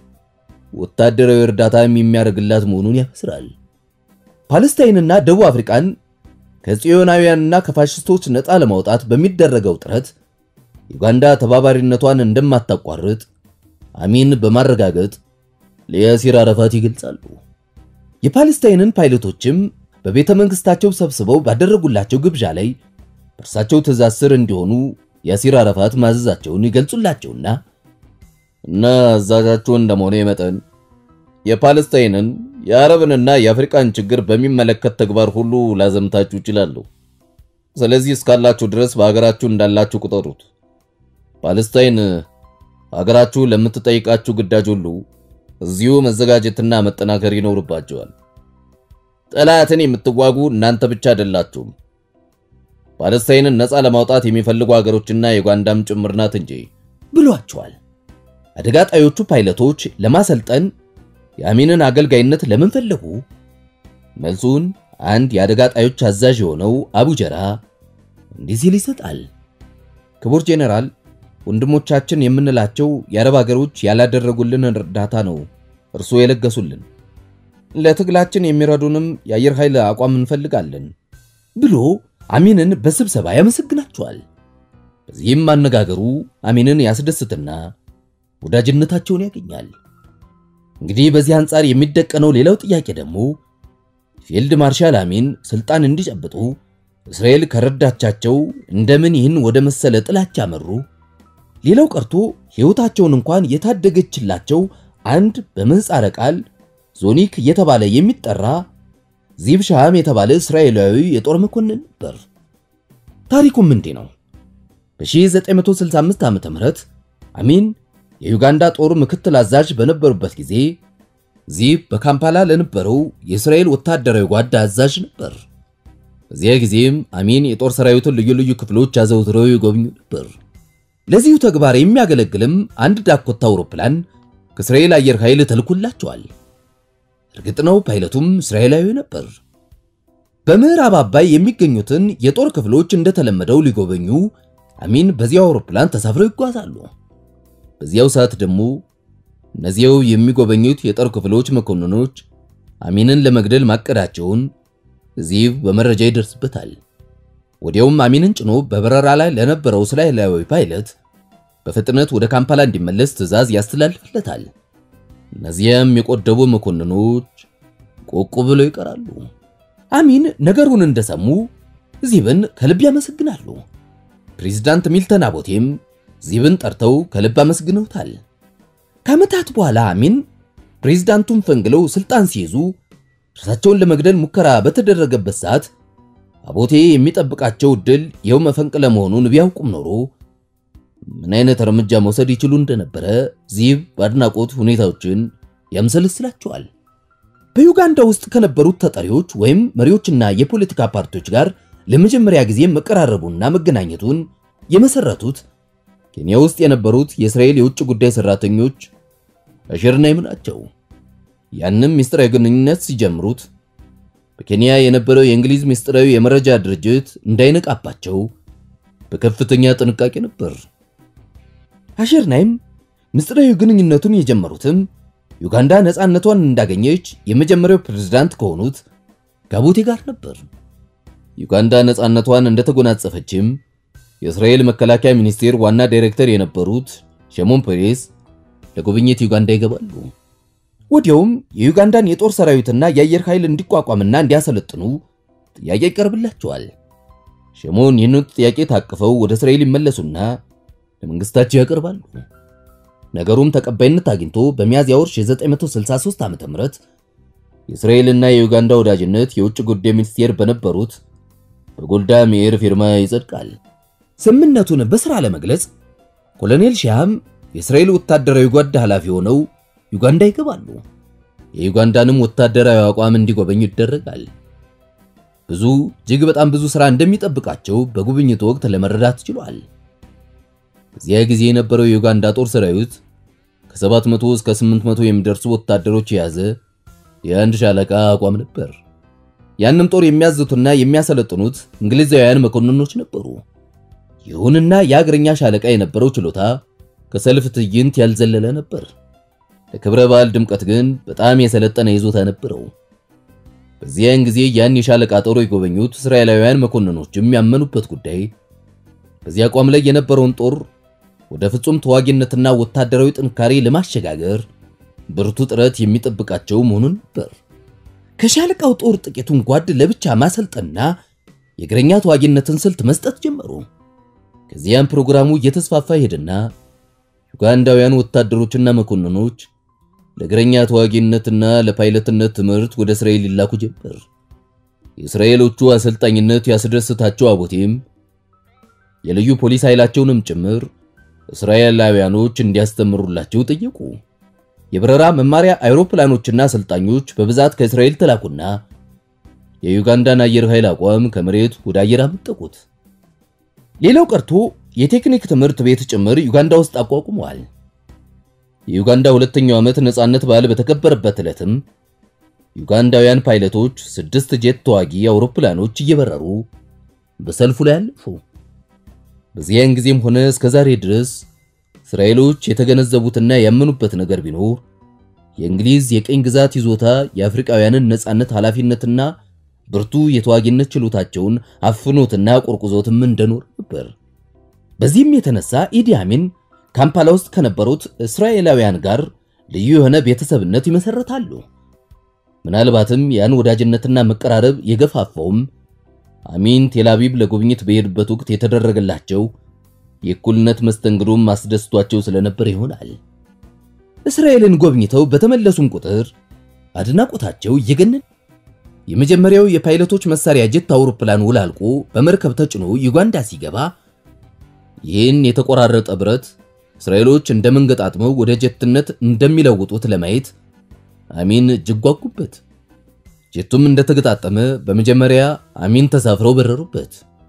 ወታደራዊ እርዳታም የሚያደርግላት መሆኑን ያበስራል። ፓለስታይንና ደቡብ አፍሪካን ከጽዮናውያንና ከፋሽስቶች ነፃ ለማውጣት በሚደረገው ጥረት ዩጋንዳ ተባባሪነቷን እንደማታቋርጥ አሚን በማረጋገጥ ለያሲር አረፋት ይገልጻሉ። የፓለስታይንን ፓይለቶችም በቤተ መንግስታቸው ሰብስበው ባደረጉላቸው ግብዣ ላይ በእርሳቸው ትእዛዝ ስር እንዲሆኑ ያሲር አረፋት ማዘዛቸውን ይገልጹላቸውና እና አዛዣችሁ እንደመሆነ መጠን የፓለስታይንን የአረብንና የአፍሪካን ችግር በሚመለከት ተግባር ሁሉ ላዘምታችሁ እችላለሁ። ስለዚህ እስካላችሁ ድረስ በሀገራችሁ እንዳላችሁ ቁጠሩት። ፓለስታይን ሀገራችሁ ለምትጠይቃችሁ ግዳጅ ሁሉ እዚሁ መዘጋጀትና መጠናከር ይኖርባቸዋል። ጠላትን የምትዋጉ እናንተ ብቻ አይደላችሁም። ፓለስታይንን ነፃ ለማውጣት የሚፈልጉ ሀገሮችና የዩጋንዳም ጭምር ናት እንጂ ብሏቸዋል። አደጋ ጣዮቹ ፓይለቶች ለማሰልጠን የአሚንን አገልጋይነት ለምን ፈለጉ? መልሱን አንድ የአደጋ ጣዮች አዛዥ የሆነው አቡጀራ እንዲህ ሲል ይሰጣል። ክቡር ጄኔራል፣ ወንድሞቻችን የምንላቸው የአረብ ሀገሮች ያላደረጉልን እርዳታ ነው እርሶ የለገሱልን። ለትግላችን የሚረዱንም የአየር ኃይል አቋም እንፈልጋለን ብሎ አሚንን በስብሰባ ያመሰግናቸዋል። በዚህም አነጋገሩ አሚንን ያስደስትና ወዳጅነታቸውን ያገኛል። እንግዲህ በዚህ አንጻር የሚደቀነው ሌላው ጥያቄ ደግሞ ፊልድ ማርሻል አሚን ስልጣን እንዲጨብጡ እስራኤል ከረዳቻቸው እንደምን ይህን ወደ መሰለ ጥላቻ መሩ? ሌላው ቀርቶ ሕይወታቸውን እንኳን የታደገችላቸው አንድ በምህጻረ ቃል ዞኒክ እየተባለ የሚጠራ ዚብ ሻም የተባለ እስራኤላዊ የጦር መኮንን ነበር። ታሪኩም እንዲህ ነው። በ1965 ዓ.ም አሚን የዩጋንዳ ጦር ምክትል አዛዥ በነበሩበት ጊዜ ዚብ በካምፓላ ለነበረው የእስራኤል ወታደራዊ ጓዳ አዛዥ ነበር። በዚያ ጊዜም አሚን የጦር ሰራዊቱን ልዩ ልዩ ክፍሎች አዘውትረው ይጎብኙ ነበር። ለዚሁ ተግባር የሚያገለግልም አንድ ዳኮታ አውሮፕላን ከእስራኤል አየር ኃይል ተልኮላቸዋል። እርግጥ ነው ፓይለቱም እስራኤላዊ ነበር። በምዕራብ አባይ የሚገኙትን የጦር ክፍሎች እንደተለመደው ሊጎበኙ አሚን በዚያው አውሮፕላን ተሳፍረው ይጓዛሉ። በዚያው ሰዓት ደግሞ እነዚያው የሚጎበኙት የጦር ክፍሎች መኮንኖች አሚንን ለመግደል ማቀዳቸውን ዚብ በመረጃ ይደርስበታል። ወዲያውም አሚንን ጭኖ በበረራ ላይ ለነበረው እስራኤላዊ ፓይለት በፍጥነት ወደ ካምፓላ እንዲመለስ ትዕዛዝ ያስተላልፍለታል። እነዚያም የቆደቡ መኮንኖች ቆቁ ብለው ይቀራሉ። አሚን ነገሩን እንደሰሙ ዚብን ከልብ ያመሰግናሉ። ፕሬዝዳንት ሚልተን አቦቴም ዚብን ጠርተው ከልብ አመስግነውታል። ከዓመታት በኋላ አሚን ፕሬዝዳንቱን ፈንግለው ስልጣን ሲይዙ እርሳቸውን ለመግደል ሙከራ በተደረገበት ሰዓት አቦቴ የሚጠብቃቸው ድል ይኸው መፈንቅለ መሆኑን ቢያውቁም ኖሮ ምን አይነት እርምጃ መውሰድ ይችሉ እንደነበረ ዚብ በአድናቆት ሁኔታዎችን ያምሰልስላቸዋል። በዩጋንዳ ውስጥ ከነበሩት ተጠሪዎች ወይም መሪዎችና የፖለቲካ ፓርቲዎች ጋር ለመጀመሪያ ጊዜ መቀራረቡና መገናኘቱን የመሰረቱት ኬንያ ውስጥ የነበሩት የእስራኤል የውጭ ጉዳይ ሰራተኞች አሸር ናይም ናቸው። ያንም ምስጢራዊ ግንኙነት ሲጀምሩት በኬንያ የነበረው የእንግሊዝ ምስጢራዊ የመረጃ ድርጅት እንዳይነቃባቸው በከፍተኛ ጥንቃቄ ነበር። አሸር ናይም ምስጢራዊ ግንኙነቱን የጀመሩትም ዩጋንዳ ነፃነቷን እንዳገኘች የመጀመሪያው ፕሬዝዳንት ከሆኑት ጋቦቴ ጋር ነበር። ዩጋንዳ ነፃነቷን እንደተጎናጸፈችም የእስራኤል መከላከያ ሚኒስቴር ዋና ዳይሬክተር የነበሩት ሸሞን ፔሬስ ለጉብኝት ዩጋንዳ ይገባሉ። ወዲያውም የዩጋንዳን የጦር ሰራዊትና የአየር ኃይል እንዲቋቋምና እንዲያሰለጥኑ ጥያቄ ይቀርብላቸዋል። ሸሞን ይህንን ጥያቄ ታቅፈው ወደ እስራኤል ይመለሱና ለመንግስታቸው ያቀርባሉ። ነገሩም ተቀባይነት አግኝቶ በሚያዝያ ወር 1963 ዓ.ም የእስራኤልና የዩጋንዳ ወዳጅነት የውጭ ጉዳይ ሚኒስቴር በነበሩት በጎልዳ ሜር ፊርማ ይጸድቃል። ስምምነቱን በሥራ ለመግለጽ ኮሎኔል ሻም የእስራኤል ወታደራዊ ጓድ ኃላፊ ሆነው ዩጋንዳ ይገባሉ። የዩጋንዳንም ወታደራዊ አቋም እንዲጎበኙ ይደረጋል። ብዙ እጅግ በጣም ብዙ ሥራ እንደሚጠብቃቸው በጉብኝቱ ወቅት ለመረዳት ችሏል። በዚያ ጊዜ የነበረው የዩጋንዳ ጦር ሰራዊት ከ700 እስከ 800 የሚደርሱ ወታደሮች የያዘ የአንድ ሻለቃ አቋም ነበር። ያንም ጦር የሚያዝቱና የሚያሰለጥኑት እንግሊዛውያን መኮንኖች ነበሩ። ይሁንና የአገረኛ ሻለቃ የነበረው ችሎታ ከሰልፍ ትዕይንት ያልዘለለ ነበር። ለክብረ በዓል ድምቀት ግን በጣም የሰለጠነ ይዞታ ነበረው። በዚያን ጊዜ ያን የሻለቃ ጦር የጎበኙት እስራኤላውያን መኮንኖችም ያመኑበት ጉዳይ በዚህ አቋም ላይ የነበረውን ጦር ወደ ፍጹም ተዋጊነትና ወታደራዊ ጥንካሬ ለማሸጋገር ብርቱ ጥረት የሚጠብቃቸው መሆኑን ነበር። ከሻለቃው ጦር ጥቂቱን ጓድ ለብቻ ማሰልጠንና የእግረኛ ተዋጊነትን ስልት መስጠት ጀመሩ። ከዚያም ፕሮግራሙ እየተስፋፋ ሄድና ዩጋንዳውያን ወታደሮችና መኮንኖች ለእግረኛ ተዋጊነትና ለፓይለትነት ትምህርት ወደ እስራኤል ይላኩ ጀመር። የእስራኤሎቹ አሰልጣኝነት ያስደስታቸው አቦቴም የልዩ ፖሊስ ኃይላቸውንም ጭምር እስራኤላውያኖች እንዲያስተምሩላቸው ጠየቁ። የበረራ መማሪያ አውሮፕላኖችና አሰልጣኞች በብዛት ከእስራኤል ተላኩና የዩጋንዳን አየር ኃይል አቋም ከመሬት ወደ አየር አመጠቁት። ሌላው ቀርቶ የቴክኒክ ትምህርት ቤት ጭምር ዩጋንዳ ውስጥ አቋቁመዋል። የዩጋንዳ ሁለተኛው ዓመት ነጻነት በዓል በተከበረበት ዕለትም ዩጋንዳውያን ፓይለቶች ስድስት ጄት ተዋጊ አውሮፕላኖች እየበረሩ በሰልፉ ላይ አለፉ። በዚያን ጊዜም ሆነ እስከ ዛሬ ድረስ እስራኤሎች የተገነዘቡትና ያመኑበት ነገር ቢኖር የእንግሊዝ የቀኝ ግዛት ይዞታ የአፍሪካውያንን ነጻነት ኃላፊነትና ብርቱ የተዋጊነት ችሎታቸውን አፍኖትና ቆርቁዞትም እንደኖር ነበር። በዚህም የተነሳ ኢዲ አሚን ካምፓላ ውስጥ ከነበሩት እስራኤላውያን ጋር ልዩ የሆነ ቤተሰብነት ይመሰረታሉ። ምናልባትም ያን ወዳጅነትና መቀራረብ የገፋፋውም አሚን ቴልአቪቭ ለጉብኝት በሄዱበት ወቅት የተደረገላቸው የእኩልነት መስተንግዶም አስደስቷቸው ስለነበር ይሆናል። እስራኤልን ጎብኝተው በተመለሱም ቁጥር አድናቆታቸው እየገነን የመጀመሪያው የፓይለቶች መሳሪያ ጀት አውሮፕላን ውል አልቆ በመርከብ ተጭኖ ዩጋንዳ ሲገባ ይህን የተቆራረጠ ብረት እስራኤሎች እንደመንገጣጥመው ወደ ጀትነት እንደሚለውጡት ለማየት አሚን እጅግ ጓጉበት። ጀቱም እንደተገጣጠመ በመጀመሪያ አሚን ተሳፍረው በረሩበት።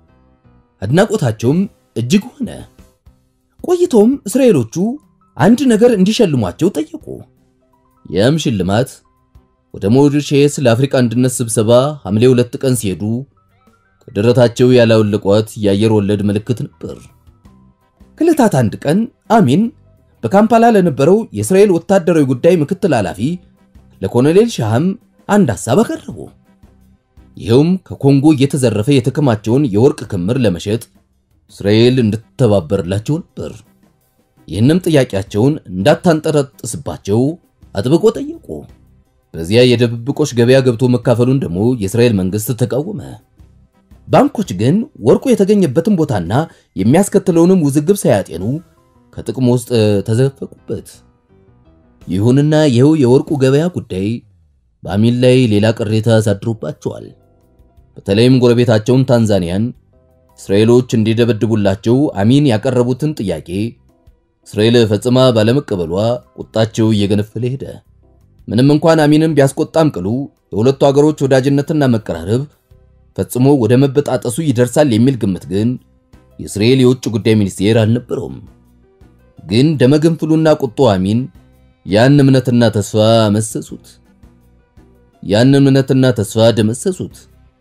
አድናቆታቸውም እጅግ ሆነ። ቆይቶም እስራኤሎቹ አንድ ነገር እንዲሸልሟቸው ጠየቁ። ያም ሽልማት ወደ ሞሪሼስ ለአፍሪካ አንድነት ስብሰባ ሐምሌ ሁለት ቀን ሲሄዱ ከደረታቸው ያላወለቋት የአየር ወለድ ምልክት ነበር። ከዕለታት አንድ ቀን አሚን በካምፓላ ለነበረው የእስራኤል ወታደራዊ ጉዳይ ምክትል ኃላፊ ለኮሎኔል ሻህም አንድ ሐሳብ አቀረቡ። ይኸውም ከኮንጎ እየተዘረፈ የተከማቸውን የወርቅ ክምር ለመሸጥ እስራኤል እንድትተባበርላቸው ነበር። ይህንም ጥያቄያቸውን እንዳታንጠረጥስባቸው አጥብቆ ጠየቁ። በዚያ የድብብቆች ገበያ ገብቶ መካፈሉን ደግሞ የእስራኤል መንግስት ተቃወመ። ባንኮች ግን ወርቁ የተገኘበትን ቦታና የሚያስከትለውንም ውዝግብ ሳያጤኑ ከጥቅም ውስጥ ተዘፈቁበት። ይሁንና ይኸው የወርቁ ገበያ ጉዳይ በአሚን ላይ ሌላ ቅሬታ አሳድሮባቸዋል። በተለይም ጎረቤታቸውን ታንዛኒያን እስራኤሎች እንዲደበድቡላቸው አሚን ያቀረቡትን ጥያቄ እስራኤል ፈጽማ ባለመቀበሏ ቁጣቸው እየገነፈለ ሄደ። ምንም እንኳን አሚንን ቢያስቆጣም ቅሉ የሁለቱ አገሮች ወዳጅነትና መቀራረብ ፈጽሞ ወደ መበጣጠሱ ይደርሳል የሚል ግምት ግን የእስራኤል የውጭ ጉዳይ ሚኒስቴር አልነበረውም። ግን ደመገንፍሉና ቁጡ አሚን ያን እምነትና ተስፋ መሰሱት። ያን እምነትና ተስፋ ደመሰሱት።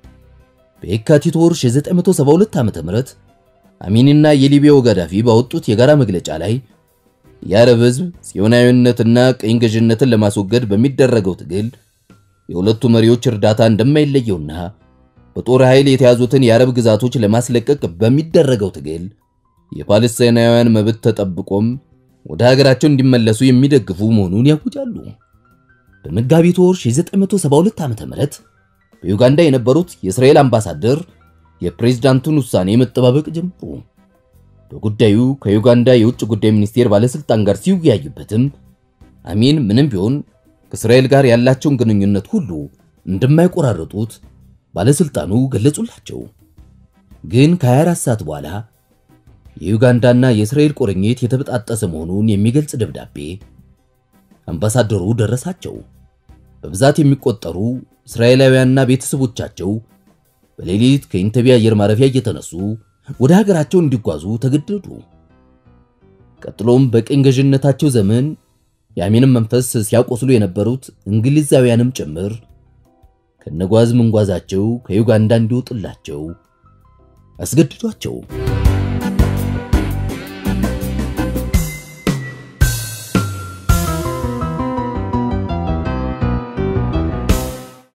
በየካቲት ወር 1972 ዓ.ም አሚንና የሊቢያው ጋዳፊ ባወጡት የጋራ መግለጫ ላይ የአረብ ሕዝብ ጽዮናዊነትና ቅኝ ገዥነትን ለማስወገድ በሚደረገው ትግል የሁለቱ መሪዎች እርዳታ እንደማይለየውና በጦር ኃይል የተያዙትን የአረብ ግዛቶች ለማስለቀቅ በሚደረገው ትግል የፓለስቲናውያን መብት ተጠብቆም ወደ ሀገራቸው እንዲመለሱ የሚደግፉ መሆኑን ያውጃሉ። በመጋቢት ወር 1972 ዓ.ም በዩጋንዳ የነበሩት የእስራኤል አምባሳደር የፕሬዝዳንቱን ውሳኔ መጠባበቅ ጀመሩ። በጉዳዩ ከዩጋንዳ የውጭ ጉዳይ ሚኒስቴር ባለስልጣን ጋር ሲወያዩበትም አሚን ምንም ቢሆን ከእስራኤል ጋር ያላቸውን ግንኙነት ሁሉ እንደማይቆራረጡት ባለስልጣኑ ገለጹላቸው። ግን ከ24 ሰዓት በኋላ የዩጋንዳና የእስራኤል ቁርኝት የተበጣጠሰ መሆኑን የሚገልጽ ደብዳቤ አምባሳደሩ ደረሳቸው። በብዛት የሚቆጠሩ እስራኤላውያንና ቤተሰቦቻቸው በሌሊት ከኢንተቤ አየር ማረፊያ እየተነሱ ወደ ሀገራቸው እንዲጓዙ ተገደዱ። ቀጥሎም በቅኝ ገዥነታቸው ዘመን የአሚንን መንፈስ ሲያቆስሉ የነበሩት እንግሊዛውያንም ጭምር ከነጓዝ መንጓዛቸው ከዩጋንዳ እንዲወጡላቸው አስገድዷቸው።